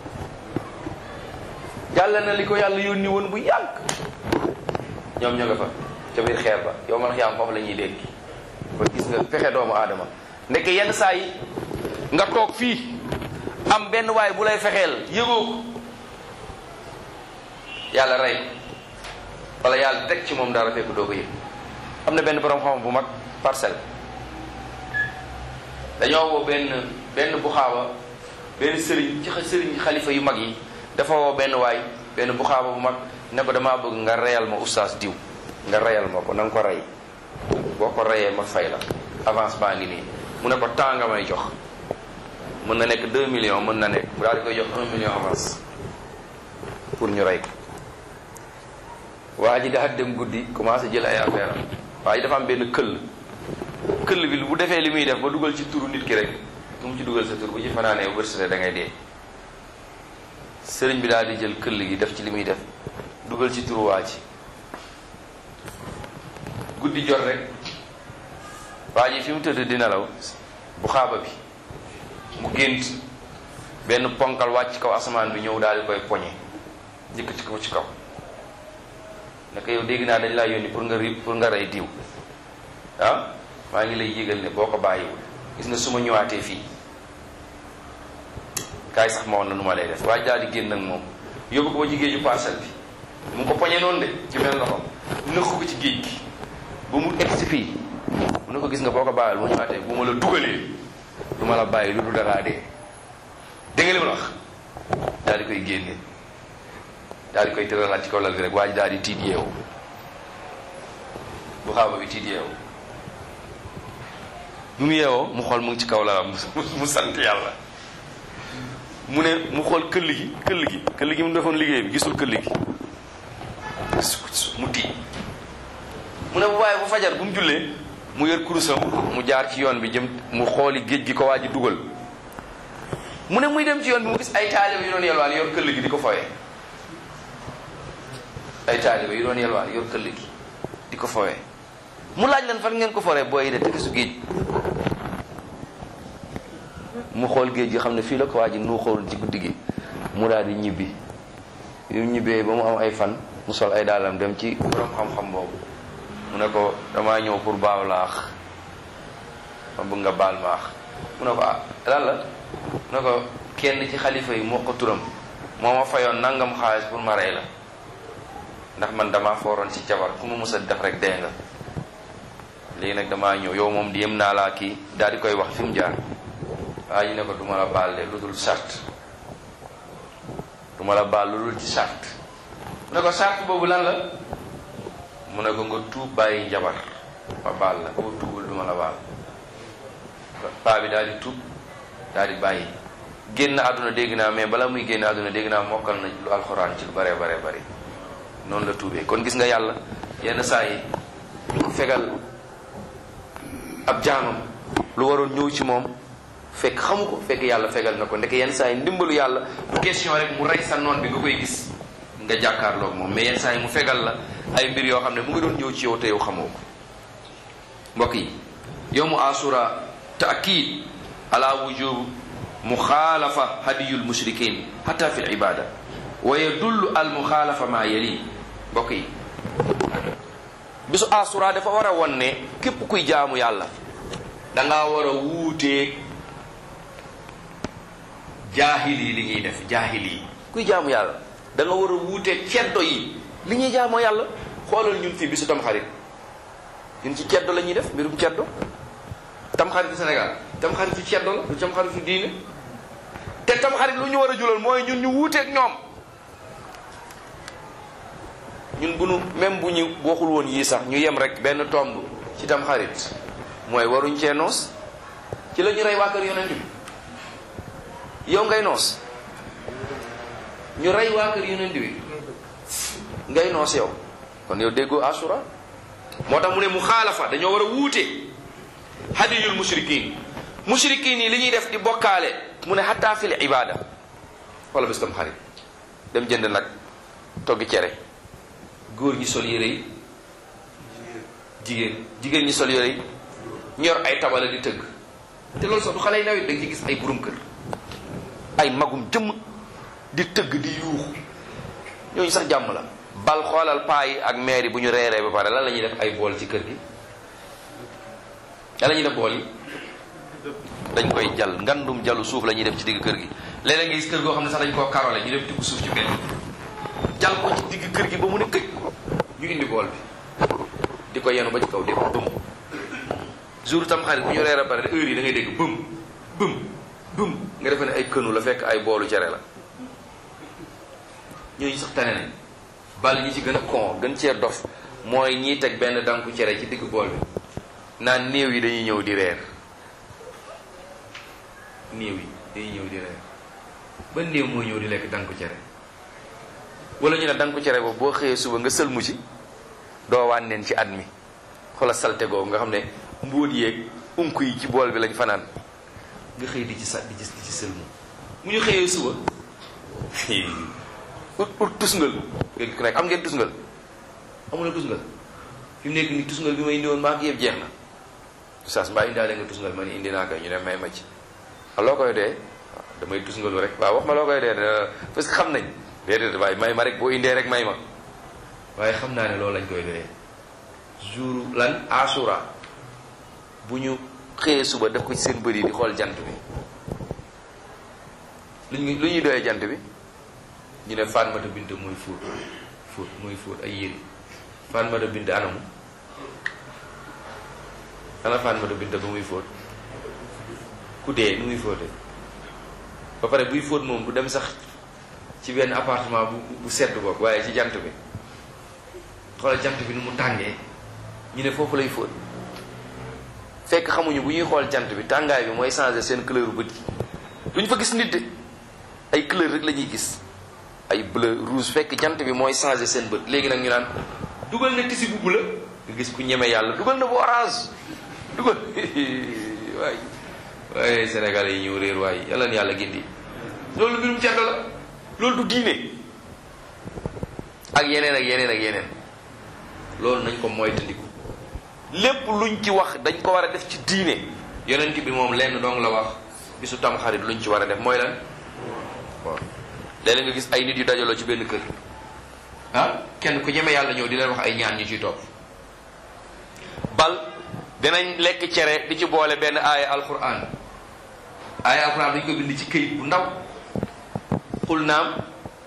yàlla na li ko yàlla yónni woon bu yàgg ñoom ñoo nga fa ca biir xeer ba yow man xiyaam foofu la ñuy dégg kon gis nga fexe doomu aadama ndeke yenn saa yi nga toog fii am benn waay bu lay fexeel yëgoo ko yàlla rey wala yàlla teg ci moom dara fekk doo ko yëg am na benn borom xam bu mag parcelle dañoo woo benn benn buxaaba benn sëriñ ci sëriñ xalifa yu mag yi dafa woo benn waay benn buxaaba bu mag ne ko damaa bëgg nga reyal ma oustaz diw nga reyal ma ko na nga ko rey boo ko reyee ma fay la avance baa ngi nii mu ne ko temps nga may jox mën na nekk 2 millions mën na nekk mu daal di koy jox 1 million avance pour ñu rey ko waa ji daal dem guddi commencé jël ay affaire am waa ji dafa am benn këll këll bi bu defee li muy def ba dugal ci turu nit ki rek ku mu ci dugal sa tur bu ci fanaanee wërsëte da ngay dee sëriñ bi daal di jël këll gi def ci li muy def dugal ci turu waa ji guddi jot rek waa ji fi mu tëdd di nelaw bu xaaba bi mu gént benn ponkal wàcc kaw asamaan bi ñëw daal di koy poñe jëkk ci kaw ci kaw naka yow dégg naa dañ laa yónni pour nga ri pour nga rey diw ah maa ngi lay yëgal ne boo ko bàyyiwul gis nga su ma ñëwaatee fii kaay sax ma woon na nu ma lay def waa daal di génn ak moom yóbbu ko ba ci géeju parcelle bi mu ngi ko poñe noonu de ci benn loxo nëkk ko ci géej gi ba mu egg si fii mu ne ko gis nga boo ko bàyyiwul mu ñëwaatee bu ma la dugalee du ma la bàyyi lu dul dangaa dee dégg nga li ma la wax daal di koy génne daal di koy tëralaat ci kaw lal bi rek waa ji daal di tiit yeewu bu xaaba bi tiit yeewu mu mu yeewoo mu xool mu ngi ci kaw lalam mu sant yàlla mu ne mu xool këll gi këll gi këll gi mu defoon liggéey bi gisul këll gi mu tiit mu ne bu waaye bu fajar bu mu jullee mu yor kurusam mu jaar ci yoon bi jëm mu xooli géej gi ko waa ji dugal mu ne muy dem ci yoon bi mu gis ay taalibe yu doon yelwaan yor këll gi di ko fowee ay taalibe yu doon yelwaan yor këll gi di ko fowee mu laaj leen fan ngeen ko foree booy yi de tefesu géej mu xool géej gi xam ne fii la ko waa ji nu xool ci guddi gi mu daal di ñibbi yu ñibbee ba mu am ay fan mu sol ay daalam dem ci borom xam-xam boobu mu ne ko damaa ñëw pour baaw laax ma bëgg nga baal maax mu ne ko ah lan la mu ne ko kenn ci xalifa yi moo ko turam moo ma fayoon nangam xaalis pour ma rey la ndax man damaa fooroon ci jabar ku ma mës a def rek dee nga léegi nag damaa ñëw yow moom di yem naa laa kii daal di koy wax fi mu jaar waa ji ne ko duma la baal de lu dul sart duma la baal lu dul ci sart mu ne ko sart boobu lan la mu ne ko nga tuub bàyyi njabar ma baal la boo tuubul duma la baal paa bi daal di tuub daal di bàyyi génn àdduna dégg naa mais bala muy génn àdduna dégg naa mokkal na lu alxuraan ci lu bare bare bare noonu la tuubee kon gis nga yàlla yenn saa yi ñu ko fegal ab jaamam lu waroon ñëw ci moom fekk xamu ko fekk yàlla fegal na ko ndeke yenn saa yi ndimbalu yàlla du question rek mu rey sa noon bi nga koy gis nga jàkkaarloog moom mais yenn saa yi mu fegal la ay mbir yoo xam ne mu ngi doon ñëw ci yow te yow xamoo ko mbokk yi yowmu asura taakid ala wujub muxaalafa hadiyul mushrikin hatta fi libada wa yadullu al muxaalafa ma yali mbokk yi bisu asura dafa war a won ne képp kuy jaamu yàlla danga war a wuuteeg jaahil yi li ñuy def jaahil yi kuy jaamu yàlla da nga war a wuuteeg ceddo yi li ñuy jaamoo yàlla xoolal ñun fii bisu tamxarit ñun ci ceddo la ñuy def mbirum ceddo tamxaritu Sénégal tamxaritu ceddo la du tamxaritu diine te tamxarit lu ñu war a julal mooy ñun ñu wuuteeg ñoom ñun bu nu même bu ñu waxul woon yii sax ñu yem rek benn tomb ci tamxarit mooy waruñ cee noos ci la ñu rey waa kër yonent bi yow ngay noos ñu rey waa kër yonent bi ngay noos yow kon yow déggoo asura moo tax mu ne mu xaalafa dañoo war a wuute hadiyul mushrikin mushrikin yi li ñuy def di bokkaale mu ne hatta fil ibada wala bés tam xarit dem jënd nag toggi cere góor ñi sol yére yi jigéen jigéen ñi sol yére yi ñor ay tabala di tëgg te loolu sax du xale yi nawet da nga ci gis ay burum kër ay magum jëmm di tëgg di yuuxu ñooñu sax jàmm la bal xoolal paa yi ak maire yi bu ñu reeree ba pare lan la ñuy def ay bool ci kër gi lan la ñuy def bool yi dañ koy jal ngandum jalu suuf la ñuy def ci digg kër gi léeg-léeg nga gis kër goo xam ne sax dañ koo karole ñu dem tibb suuf ci benn jal ko ci digg kër gi ba mu ne këj ñu indi bool bi di ko yenu ba ci kaw def bëm jour tam xarit bu ñu reer a pare heure yi da ngay dégg bëm bëm bëm nga defe ne ay kënu la fekk ay boolu cere la ñooñu sax tane nañ bal ñi ci gën a kon gën cee dof mooy ñiy teg benn danku cere ci digg bool bi naan néew yi dañuy ñëw di reer néew yi dañuy ñëw di reer ba néew mooy ñëw di lekk danku cere wala ñu ne danku cere boobu boo xëyee suba nga sëlmu ci doo wànneen ci at mi xoola salte googu nga xam ne mbóot yeeg unk yi ci bool bi lañ fanaan nga xëy di ci sa di ci di ci sëlmu mu ñu xëyee suba ut ut tusngal ngeen ku nekk am ngeen tusngal amul tusngal fi mu nekk nii tusngal bi ma indi woon maa ngi yëpp jeex na saas mbaa indaale nga tusngal ma ni indi naa ko ñu ne may ma ci loo koy dee damay tusngalu rek waaw wax ma loo koy dee parce que xam nañ déedéet waaye may ma rek boo indee rek may ma waaye xam naa ne loolu lañ koy doyee jour lan asura bu ñu xëyee suba def ko ci seen bëri di xool jant bi lu ñu lu ñuy doyee jant bi ñu ne Fatmata Bint mooy fóot fóot mooy fóot ay yére Fatmata Bint anamu ana Fatmata Bint ba muy fóot ku dee nu muy fóotee ba pare buy fóot moom du dem sax ci benn appartement bu bu sedd boog waaye ci jant bi xoolal jant bi nu mu tàngee ñu ne foofu lay fóot fekk xamuñu bu ñuy xool jant bi tàngaay bi mooy changer seen couleur bët yi duñ fa gis nit de ay couleur rek la ñuy gis ay bleu rouge fekk jant bi mooy changer seen bët léegi nag ñu naan dugal na tisi bu bleu nga gis ku ñeme yàlla dugal na bu orange dugal waay waaye Sénégal yi ñëw réer waaye yàlla na yàlla gindi loolu mbirum ceddo la loolu du diine ak yeneen ak yeneen ak yeneen loolu nañ ko moytandiku lépp luñ ci wax dañ ko war a def ci diine yonent bi moom lenn dong la wax bisu tamxarit luñ ci war a def mooy lan waaw léeg-léeg nga gis ay nit yu dajaloo ci benn kër ah kenn ku ñeme yàlla ñëw di leen wax ay ñaan ñu ciy topp bal dinañ lekk cere di ci boole benn aaya alquran aaya alquran dañ ko bind ci këyit bu ndaw xul naam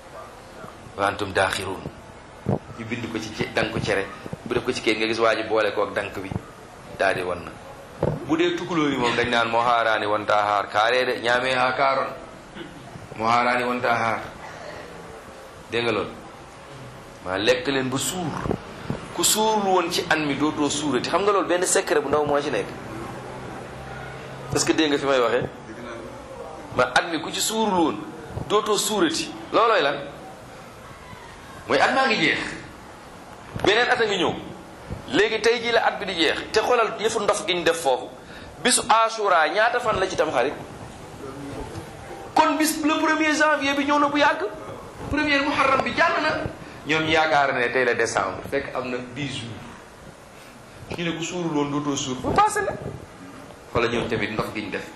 wa antum daaxiruun ñu bind ko ci dank cere bu def ko ci këyit nga gis waa ji boole ko ak dank bi daal di wan na bu dee tukulóor yi moom dañ naan moo haaraani wontaa haar kaaree de ñaamee haa kaaroon moo haaraani wontaa haar dégg nga loolu maa lekk leen ba suur ku suurul woon ci an mi dootoo suurati xam nga loolu benn secret bu ndaw moo ci nekk parce que dégg nga fi may waxee ma at mi ku ci suurul woon dootoo suurati loolooy lan mooy at maa ngi jeex beneen at a ngi ñëw léegi tey jii la at bi di jeex te xoolal yëfu ndof gi ñu def foofu bisu asura ñaata fan la ci tam xarit kon bis le premier janvier bi ñëw na bu yàgg premier muharram bi jàll na ñoom yaakaar ne tey la décembre fekk am na 10 jours ñu ne ku suurul woon dootoo suur ba passé la wala ñoom tamit ndox gi ñu def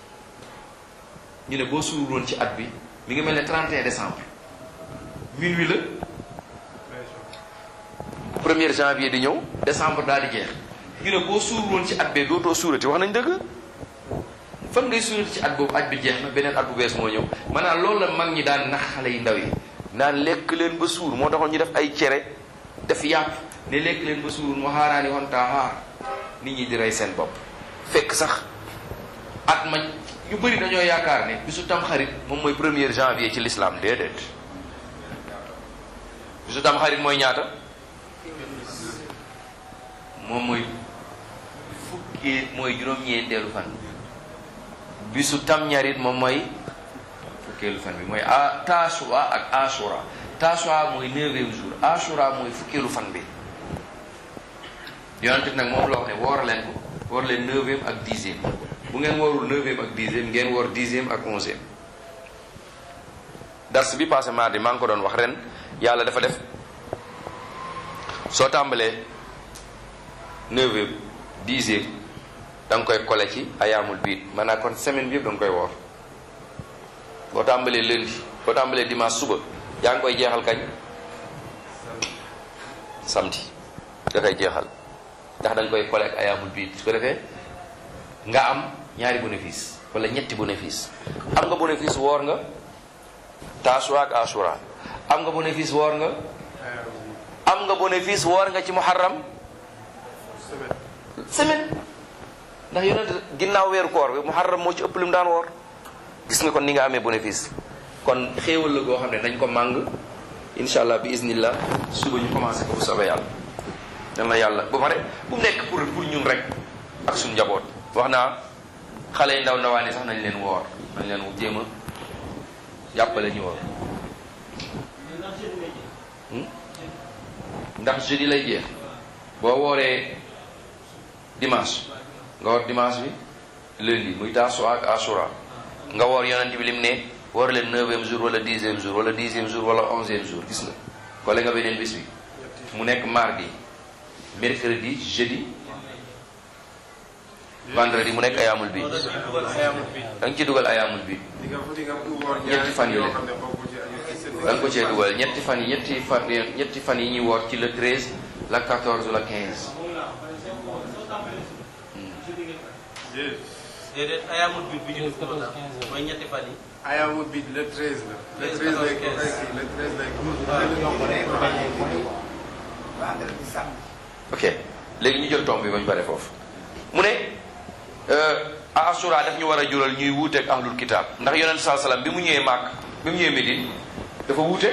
ñu ne boo suur woon ci at bi mi ngi mel ne 31 décembre minuit la premier janvier di ñëw décembre daal di jeex ñu ne boo suur woon ci at bee dootoo suurati wax nañ dëgg fan ngay suurati ci at boobu at bi jeex na beneen at bu bees moo ñëw maanaam loolu la mag ñi daan nax xale yi ndaw yi naan lekk leen ba suur moo taxoon ñu def ay cere def yàpp ne lekk leen ba suur mu xaaraani woon taa xaar nit ñi di rey seen bopp fekk sax at ma ñu bëri dañoo yaakaar ne bisu tam xarit moom mooy premier janvier ci l'islam déedéet bisu tam xarit mooy ñaata moom mooy fukki mooy juróom-ñeenteelu fan bisu tam ñarit moom mooy fukkeelu fan bi mooy a taasua ak asura taasua mooy neuvième jour asura mooy fukkeelu fan bi yonent bi nag moom la wax ne woor leen ko woor leen neuvième ak dixième bu ngeen woorul neuvième ak dixième ngeen woor dixième ak onzième dars bi passé mardi maa ngi ko doon wax ren yàlla dafa def soo tàmbalee neuvième dixième da nga koy kole ci ayaamul biit maanaam kon semaine bi yëpp da nga koy woor boo tàmbalee lundi boo tàmbalee dimanche suba yaa ngi koy jeexal kañ samedi nga koy jeexal ndax da nga koy kole ak ayaamul biit su ko defee nga am ñaari bénéfice wala ñetti bénéfice am nga bénéfice woor nga taasua ak asura am nga bénéfice woor nga am nga bénéfice woor nga ci muharram semaine ndax yonent ginnaaw weeru koor bi muharram moo ci ëpp lim daan woor gis nga kon ni nga amee bénéfice kon xéewal la goo xam ne dañ ko màng insha allah bi iznillah suba ñu commencé ko bu soobee yàlla yal na yàlla ba pare bu nekk pour pour ñun rek ak suñu njaboot wax naa xale yi ndaw ndawaan yi sax nañ leen woor nañ leen jéem a jàppale ñu woor ndax jeudi lay jeex boo wooree dimanche nga woor dimanche bi lundi muy taasua ak asura nga woor yonent bi lim ne woor leen neuvième jour wala dixième jour wala dixième jour wala onzième jour gis nga kole nga beneen bis bi mu nekk mardi mercredi jeudi vendredi mu nekk ayaamul bi da nga ci dugal ayaamul bi ñetti fan yi la da nga ko cee dugal ñetti fan yi ñetti fan ñetti fan yi ñuy woor ci le 13 la 14 la 15 déedéet ayaamul biir bi ñu def ko mooy ñetti fan yi. ayaamul bi le 13 la. le 13 lay ko le 13 lay ko. ok léegi ñu jël tomb bi ba ñu bare foofu mu ne asura daf ñu war a jural ñuy wuuteeg ahlul kitab ndax yonent saa salaam bi mu ñëwee màkk bi mu ñëwee Médine dafa wuute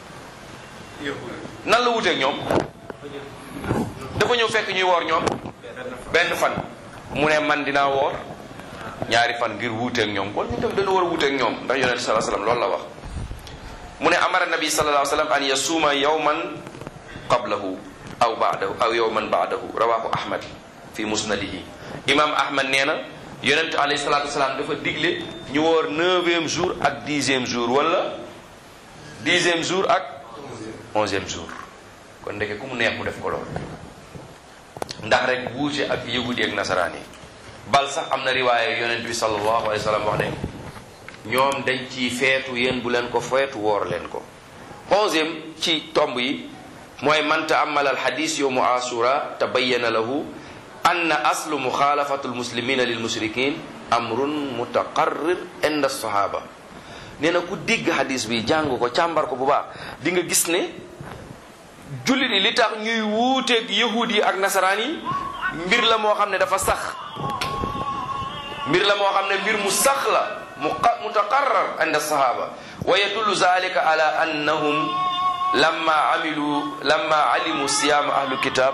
nan la wuuteeg ñoom dafa ñëw fekk ñuy woor ñoom benn fan mu ne man dinaa woor ñaari fan ngir wuuteeg ñoom kon ñu tam dañu war a wuuteeg ñoom ndax yonent saa salaam loolu la wax mu ne amara nabi sallallahu alayhi wa sallam an yasuuma yawman qablahu aw baadahu aw yowman baadahu rawahu ahmad fi musnadihi imam ahmad nee na yonent alayhi salatu wasalaam dafa digle ñu woor neuvième jour ak dixième jour wala dixième jour ak onzième jour kon ndeke ku mu neex mu def ko loolu ndax rek wuute ak yahudi ak nasaraan yi bal sax am na riwaaye yonent bi sallallahu alayhi wa sallam wax ne ñoom dañ ci feetu yéen bu leen ko feetu woor leen ko onzième ci tomb yi mooy man taamala alxadis yowmu asura tabayana lahu anna aslu muxaalafatu almuslimina lilmushrikin amrun mutaqarrir inda sahaba nee na ku dégg xadis bi jàng ko càmbar ko bu baax di nga gis ne jullit yi li tax ñuy wuuteeg yahud yi ak nasaraan yi mbir la moo xam ne dafa sax mbir la moo xam ne mbir mu sax la mutaqarrar inda sahaba wa yadullu zalika ala annahum lamma amilu lamma alimu siyaama ahlu kitab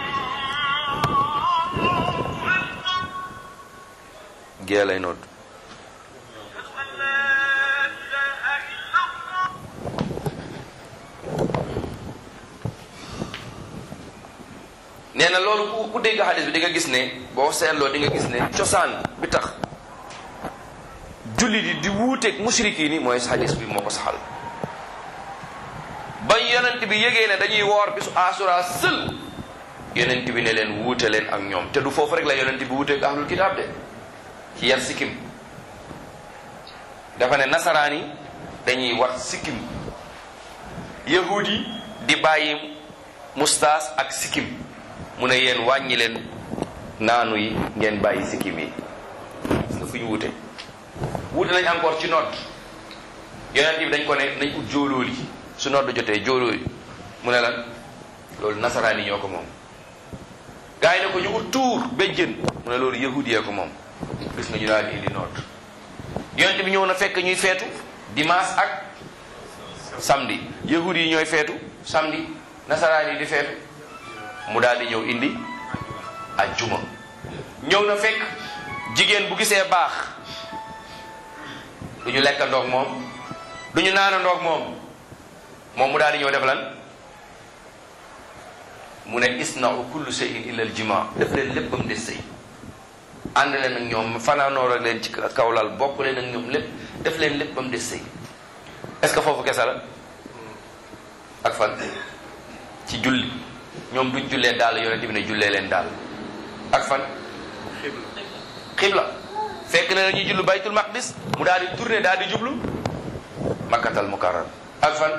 gée lay nodd nee na loolu ku ku dégg xadis bi di nga gis ne boo seetloo di nga gis ne cosaan bi tax jullit yi di wuuteeg mushrikiin yi mooy xadis bi moo ko saxal ba yonent bi yëgee ne dañuy woor bisu asura sël yonent bi ne leen wuute leen ak ñoom te du foofu rek la yonent bi wuuteeg ahlul kitaab de ci yar sikkim dafa ne nasaraan yi dañuy wat sikkim yahud yi di bàyyi mustaas ak sikkim mu ne yéen wàññi leen naanu yi ngeen bàyyi sikkim yi nga fu ñu wute wute nañ encore ci nodd yonent bi dañ ko ne nañ ut jóolóoli su nodd jotee jóolóoli mu ne lan loolu nasaraan yi ñoo ko moom gaa yi ne ko ñu ut tuur béjjën mu ne loolu yahud yee ko moom gis nga ñu daal di indi nodd yonent bi ñëw na fekk ñuy feetu dimanche ak samedi yahud yi ñooy feetu samedi nasaraan yi di feetu mu daal di ñëw indi ajjuma ñëw na fekk jigéen bu gisee baax du ñu lekk ndoog moom du ñu naan ndoog moom moom mu daal di ñëw def lan mu ne isna'u kullu shay'in illa al jima def leen lépp ba mu des sëy ànd leen ak ñoom fanaanoor ak leen ci kaw lal bokk leen ak ñoom lépp def leen lépp ba mu des sëy est-ce que foofu kese la ak fan ci julli ñoom duñ jullee daal yonent bi ne jullee leen daal ak fan xibla fekk na dañuy jullu baytul maqdis mu daal di tourné daal di jublu makkatal mukarram ak fan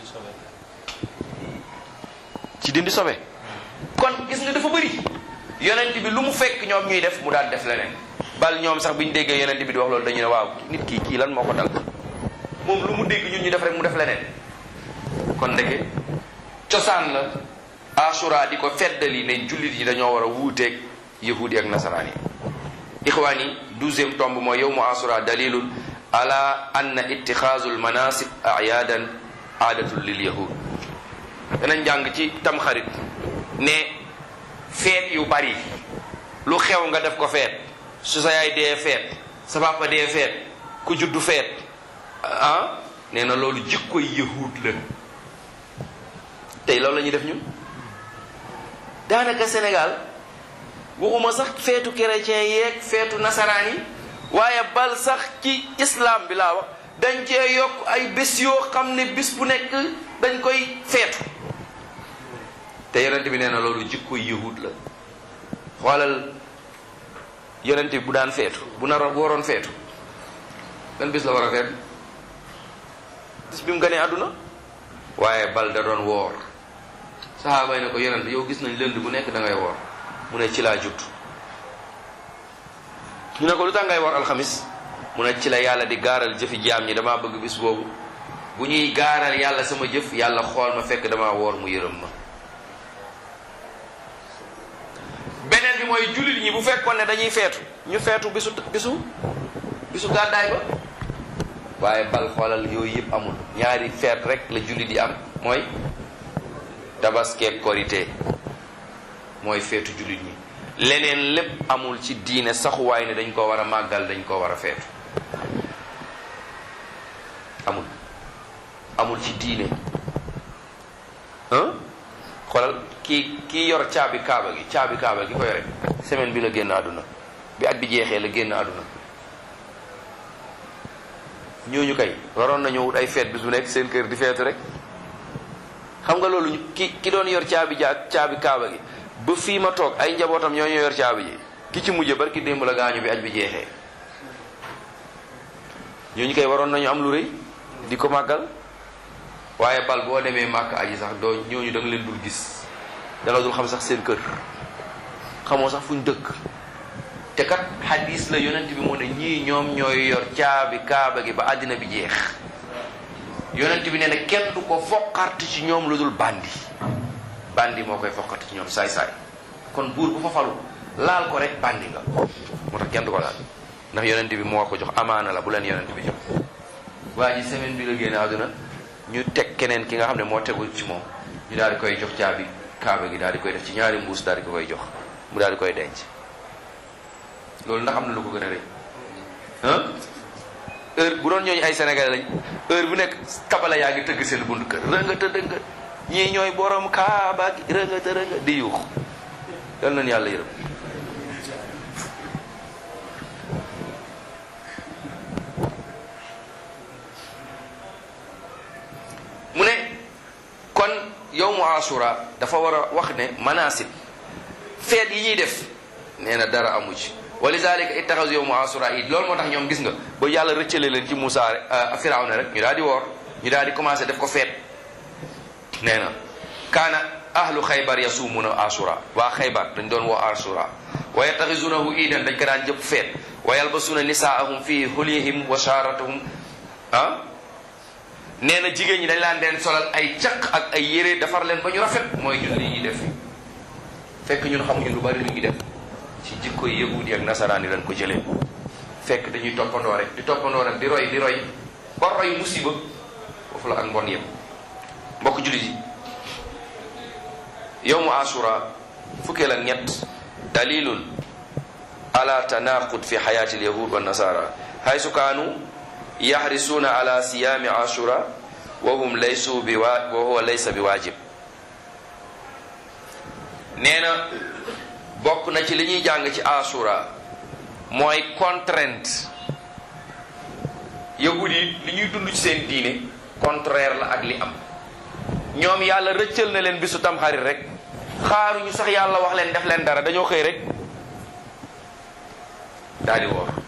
ci dindi sobe kon gis nga dafa bëri yonent bi lu mu fekk ñoom ñuy def mu daal def leneen bal ñoom sax bi ñu déggee yonent bi di wax loolu dañu ne waaw nit kii kii lan moo ko dal moom lu mu dégg ñun ñu def rek mu def leneen kon ndeke cosaan la asura di ko feddali ne jullit yi dañoo war a wuuteeg yahudi ak nasaraan yi ixwaan yi douzième tomb mooy yowmu asura dalilun ala anna ittixaazu almanasib ayadan aadatul lil yahud danañ jàng ci tamxarit ne feet yu bari lu xew nga def ko feet su sa yaay dee feet sa papa dee feet ku juddu feet ah nee na loolu jikkoy yahud la tey loolu la ñuy def ñun daanaka Sénégal waxuma sax feetu chrétien yeeg feetu nasaraan yi waaye bal sax ci islam bi laa wax dañ cee yokk ay bés yoo xam ne bis bu nekk dañ koy feetu te yonent bi nee na loolu jikkoy yahud la xoolal yonent bi bu daan feetu bu nar waroon feetu ban bis la war a feetu bis bi mu gënee àdduna waaye bal da doon woor saxaaba yi ne ko yonent yow gis nañ lënd bu nekk da ngay woor mu ne ci laa judd ñu ne ko lu tax ngay woor alxamis mu ne ci la yàlla di gaaral jëfi jaam ñi damaa bëgg bis boobu bu ñuy gaaral yàlla sama jëf yàlla xool ma fekk damaa woor mu yërëm ma beneen bi mooy jullit ñi bu fekkoon ne dañuy feetu ñu feetu bisu bisu bisu gàddaay ba waaye bal xoolal yooyu yëpp amul ñaari feet rek la jullit yi am mooy tabaskeeg korité mooy feetu jullit ñi leneen lépp amul ci diine saxuwaay ne dañ ko war a màggal dañ ko war a feetu amul amul ci diine ah xoolal kii kii yor caabi kaaba gi caabi kaaba gi ko yore semaine bi la génn àdduna bi at bi jeexee la génn àdduna ñooñu kay waroon nañu wut ay feet bis bu nekk seen kër di feetu rek xam nga loolu ki ki doon yor caabi ja caabi kaaba gi ba fii ma toog ay njabootam ñoo ñoo yor caabi ji ki ci mujje barki démb la gaañu bi aj bi jeexee ñooñu kay waroon nañu am lu rëy di ko màggal waaye bal boo demee màkk aji sax doo ñooñu da nga leen dul gis da nga dul xam sax seen kër xamoo sax fuñ dëkk te kat xadis la yonent bi moo ne ñii ñoom ñooy yor caabi kaaba gi ba àddina bi jeex yonent bi nee na kenn du ko foqart ci ñoom lu dul bandi bandi moo koy foqart ci ñoom saay-saay kon buur bu fa falu laal ko rek bandi nga moo tax kenn du ko laal ndax yonent bi moo ko jox amaana la bu leen yonent bi jox waa ji semaine bi la génne àdduna ñu teg keneen ki nga xam ne moo tegul ci moom ñu daal di koy jox caabi kaaba gi daal di koy def ci ñaari mbuus daal di ko koy jox mu daal di koy denc loolu ndax am na lu ko gën a rëy ah heure bu doon ñooñu ay sénégalais lañ heure bu nekk tabala yaa ngi tëgg seen buntu kër rënga të dënga ñii ñooy borom kaaba gi rënga të rënga di yuux yal nañu yàlla yërëm mu ne kon yow mu asura dafa war a wax ne manasib feet yi ñuy def nee na dara amu ci wa lizalika ittaxasu yawmu asura id loolu moo tax ñoom gis nga ba yàlla rëccale leen ci Moussa Firawna rek ñu daal di woor ñu daal di commencé def ko feet nee na kaana ahlu xaybar yasumuna asura waa xaybar dañ doon woo asura wa yattaxisunahu iidan dañ ko daan jëpp feet wa yalbasuna nisaahum fi hulihim wa sharatahum ah nee na jigéen ñi dañ laan leen solal ay caq ak ay yére defar leen ba ñu rafet mooy ñun li ñuy def fekk ñun xamuñu lu bari lu ñuy def ci jikko yahudi ak nasaraan yi lañ ko jëlee fekk dañuy toppandoo rek di toppandoo rek di roy di roy ba roy musiba foofu la ak mbon yëpp mbokk jullit yi yowmu asura fukkeel ak ñett dalilun ala tanaqud fi xayaati alyahud wa nasara haysu kaanu yaxrisuuna ala siyaami ashura wa hum laysu bi wa wa huwa laysa bi waajib nee na bokk na ci li ñuy jàng ci ashura mooy contrainte yahud yi li ñuy dund ci seen diine contraire la ak li am ñoom yàlla rëccal na leen bisu tamxarit rek xaaruñu sax yàlla wax leen def leen dara dañoo xëy rek daal di woor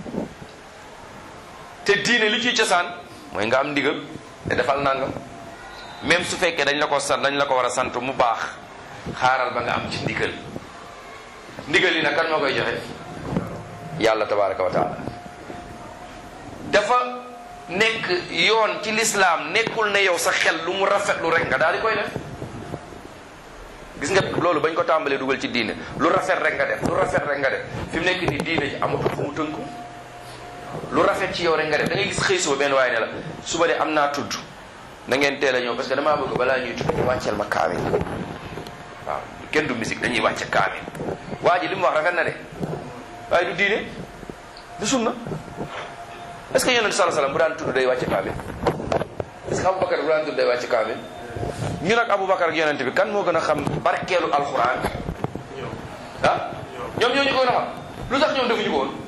te diine li ciy cosaan mooy nga am ndigal te defal nangam même su fekkee dañ la ko sant dañ la ko war a sant mu baax xaaral ba nga am ci ndigal ndigal yi nag kan moo koy joxe yàlla tabaraka wa taala dafa nekk yoon ci lislaam nekkul ne yow sa xel lu mu rafetlu rek nga daal di koy def gis nga loolu bañ ko tàmbalee dugal ci diine lu rafet rek nga def lu rafet rek nga def fi mu nekk ni diine ji amatul fu mu tënku lu rafet ci yow rek nga def da ngay gis xëy suba benn waaye ne la suba de am naa tudd na ngeen teel a ñëw parce que damaa bëgg balaa ñuy tudd ñu wàcceel ma kaamil waaw kenn du musique dañuy wàcce kaamil waa ji li mu wax rafet na de waaye du diine du sunna est ce que yonent sala salaam bu daan tudd day wàcce kaamil est ce que Aboubacar bu daan tudd day wàcce kaamil ñu nag Aboubacar ak yonent bi kan moo gën a xam barkeelu alxuraan ah ñoom ñoo ñu ko gën a xam lu tax ñoom defuñu ko woon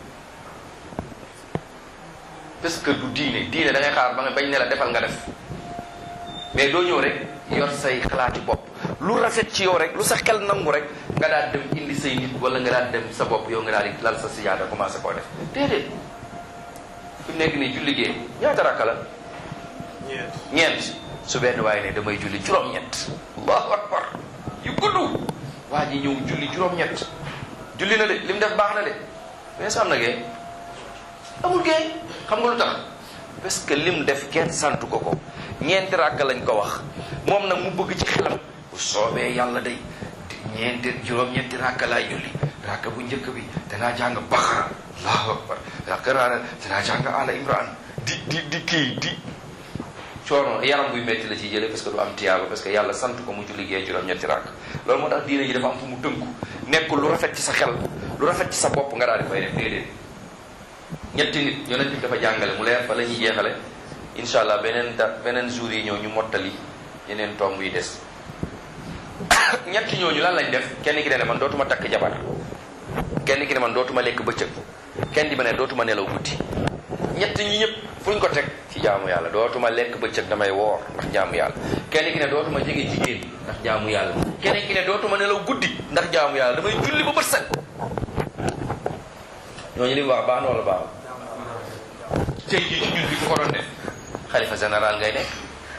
parce que du diine diine da ngay xaar ba nga bañ ne la defal nga def mais doo ñëw rek yor say xalaati bopp lu rafet ci yow rek lu sa xel nangu rek nga daal dem indi say nit wala nga daal dem sa bopp yow nga daal di lal sa sijaada commencé koo def déedéet fi mu nekk nii julli gee ñaata rakka la ñeent ñeent su benn waaye ne damay julli juróom-ñett allahu akbar yu gudd waa ji ñëw julli juróom-ñett julli na de li mu def baax na de mais am na gee amul gee xam nga lu tax parce que lim def kenn santu ko ko ñeenti rakka lañ ko wax moom nag mu bëgg ci xelam bu soobee yàlla day ñeenti juróom-ñetti rakka laay julli rakka bu njëkk bi danaa jàng Baqara allahu akbar rakka naa danaa jàng Ala Imran di di di kii di coono yaram buy metti la ciy jëlee parce que du am tiyaaba parce que yàlla sant ko mu julli gee juróom-ñetti rakk loolu moo tax diine ji dafa am fu mu tënku nekkul lu rafet ci sa xel lu rafet ci sa bopp nga daal di koy def déedéet ñetti nit yonent bi dafa jàngale mu leer fa la ñuy jeexale incha allah beneen da beneen jour yi ñëw ñu mottali yeneen tomb yi des ñetti ñooñu lan lañ def kenn ki ne man dootuma takk jabar kenn ki ne man dootuma lekk bëccëg kenn di ma ne dootuma nelaw guddi ñett ñi ñëpp fu ñu ko teg ci jaamu yàlla dootuma lekk bëccëg damay woor ndax jaamu yàlla kenn ki ne dootuma jege jigéen ndax jaamu yàlla kenn ki ne dootuma nelaw guddi ndax jaamu yàlla damay julli ba bët set ñooñu li mu wax baax na wala baaxul tey jii ci ñun bi ku ko doon def xalifa général ngay nekk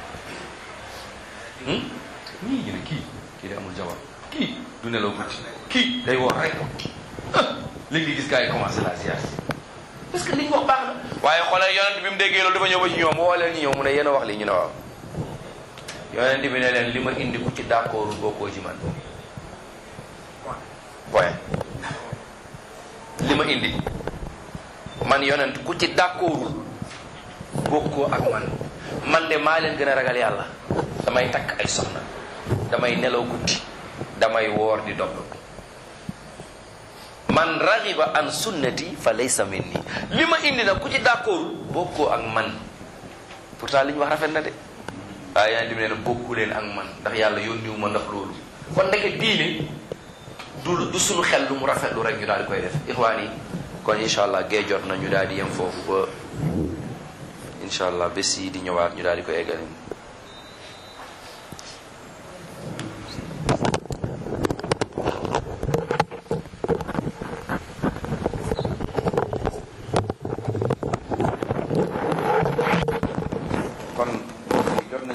ñii ñu ne kii kii de amul jabar kii du nelaw guddi kii day woor rek léegi gis gars yi commencé la ziar parce que li ñu wax baax na waaye xoolal yonent bi mu déggee loolu dafa ñëw ba ci ñoom woo leen ñu ñëw mu ne yéen a wax lii ñu ne waaw yonent bi ne leen li ma indi ku ci d'accordul bokkoo ci man point li ma indi man yonent ku ci d'accordul bokkoo ak man man de maa leen gën a ragal yàlla damay takk ay soxna damay nelaw guddi damay woor di dog man raxiba an sunnati fa laysa minni li ma indi nag ku ci d'accordul bokkoo ak man pourtant li ñu wax rafet na de waaye yonent bi nee na bokku leen ak man ndax yàlla yónniwu ma ndax loolu kon ndeke diine du du suñu xel lu mu rafet lu rek ñu daal di koy def ixwaan yi kon incha allah gee jot na ñu daal di yem foofu ba incha allah bés yi di ñëwaat ñu daal di koy eggali kon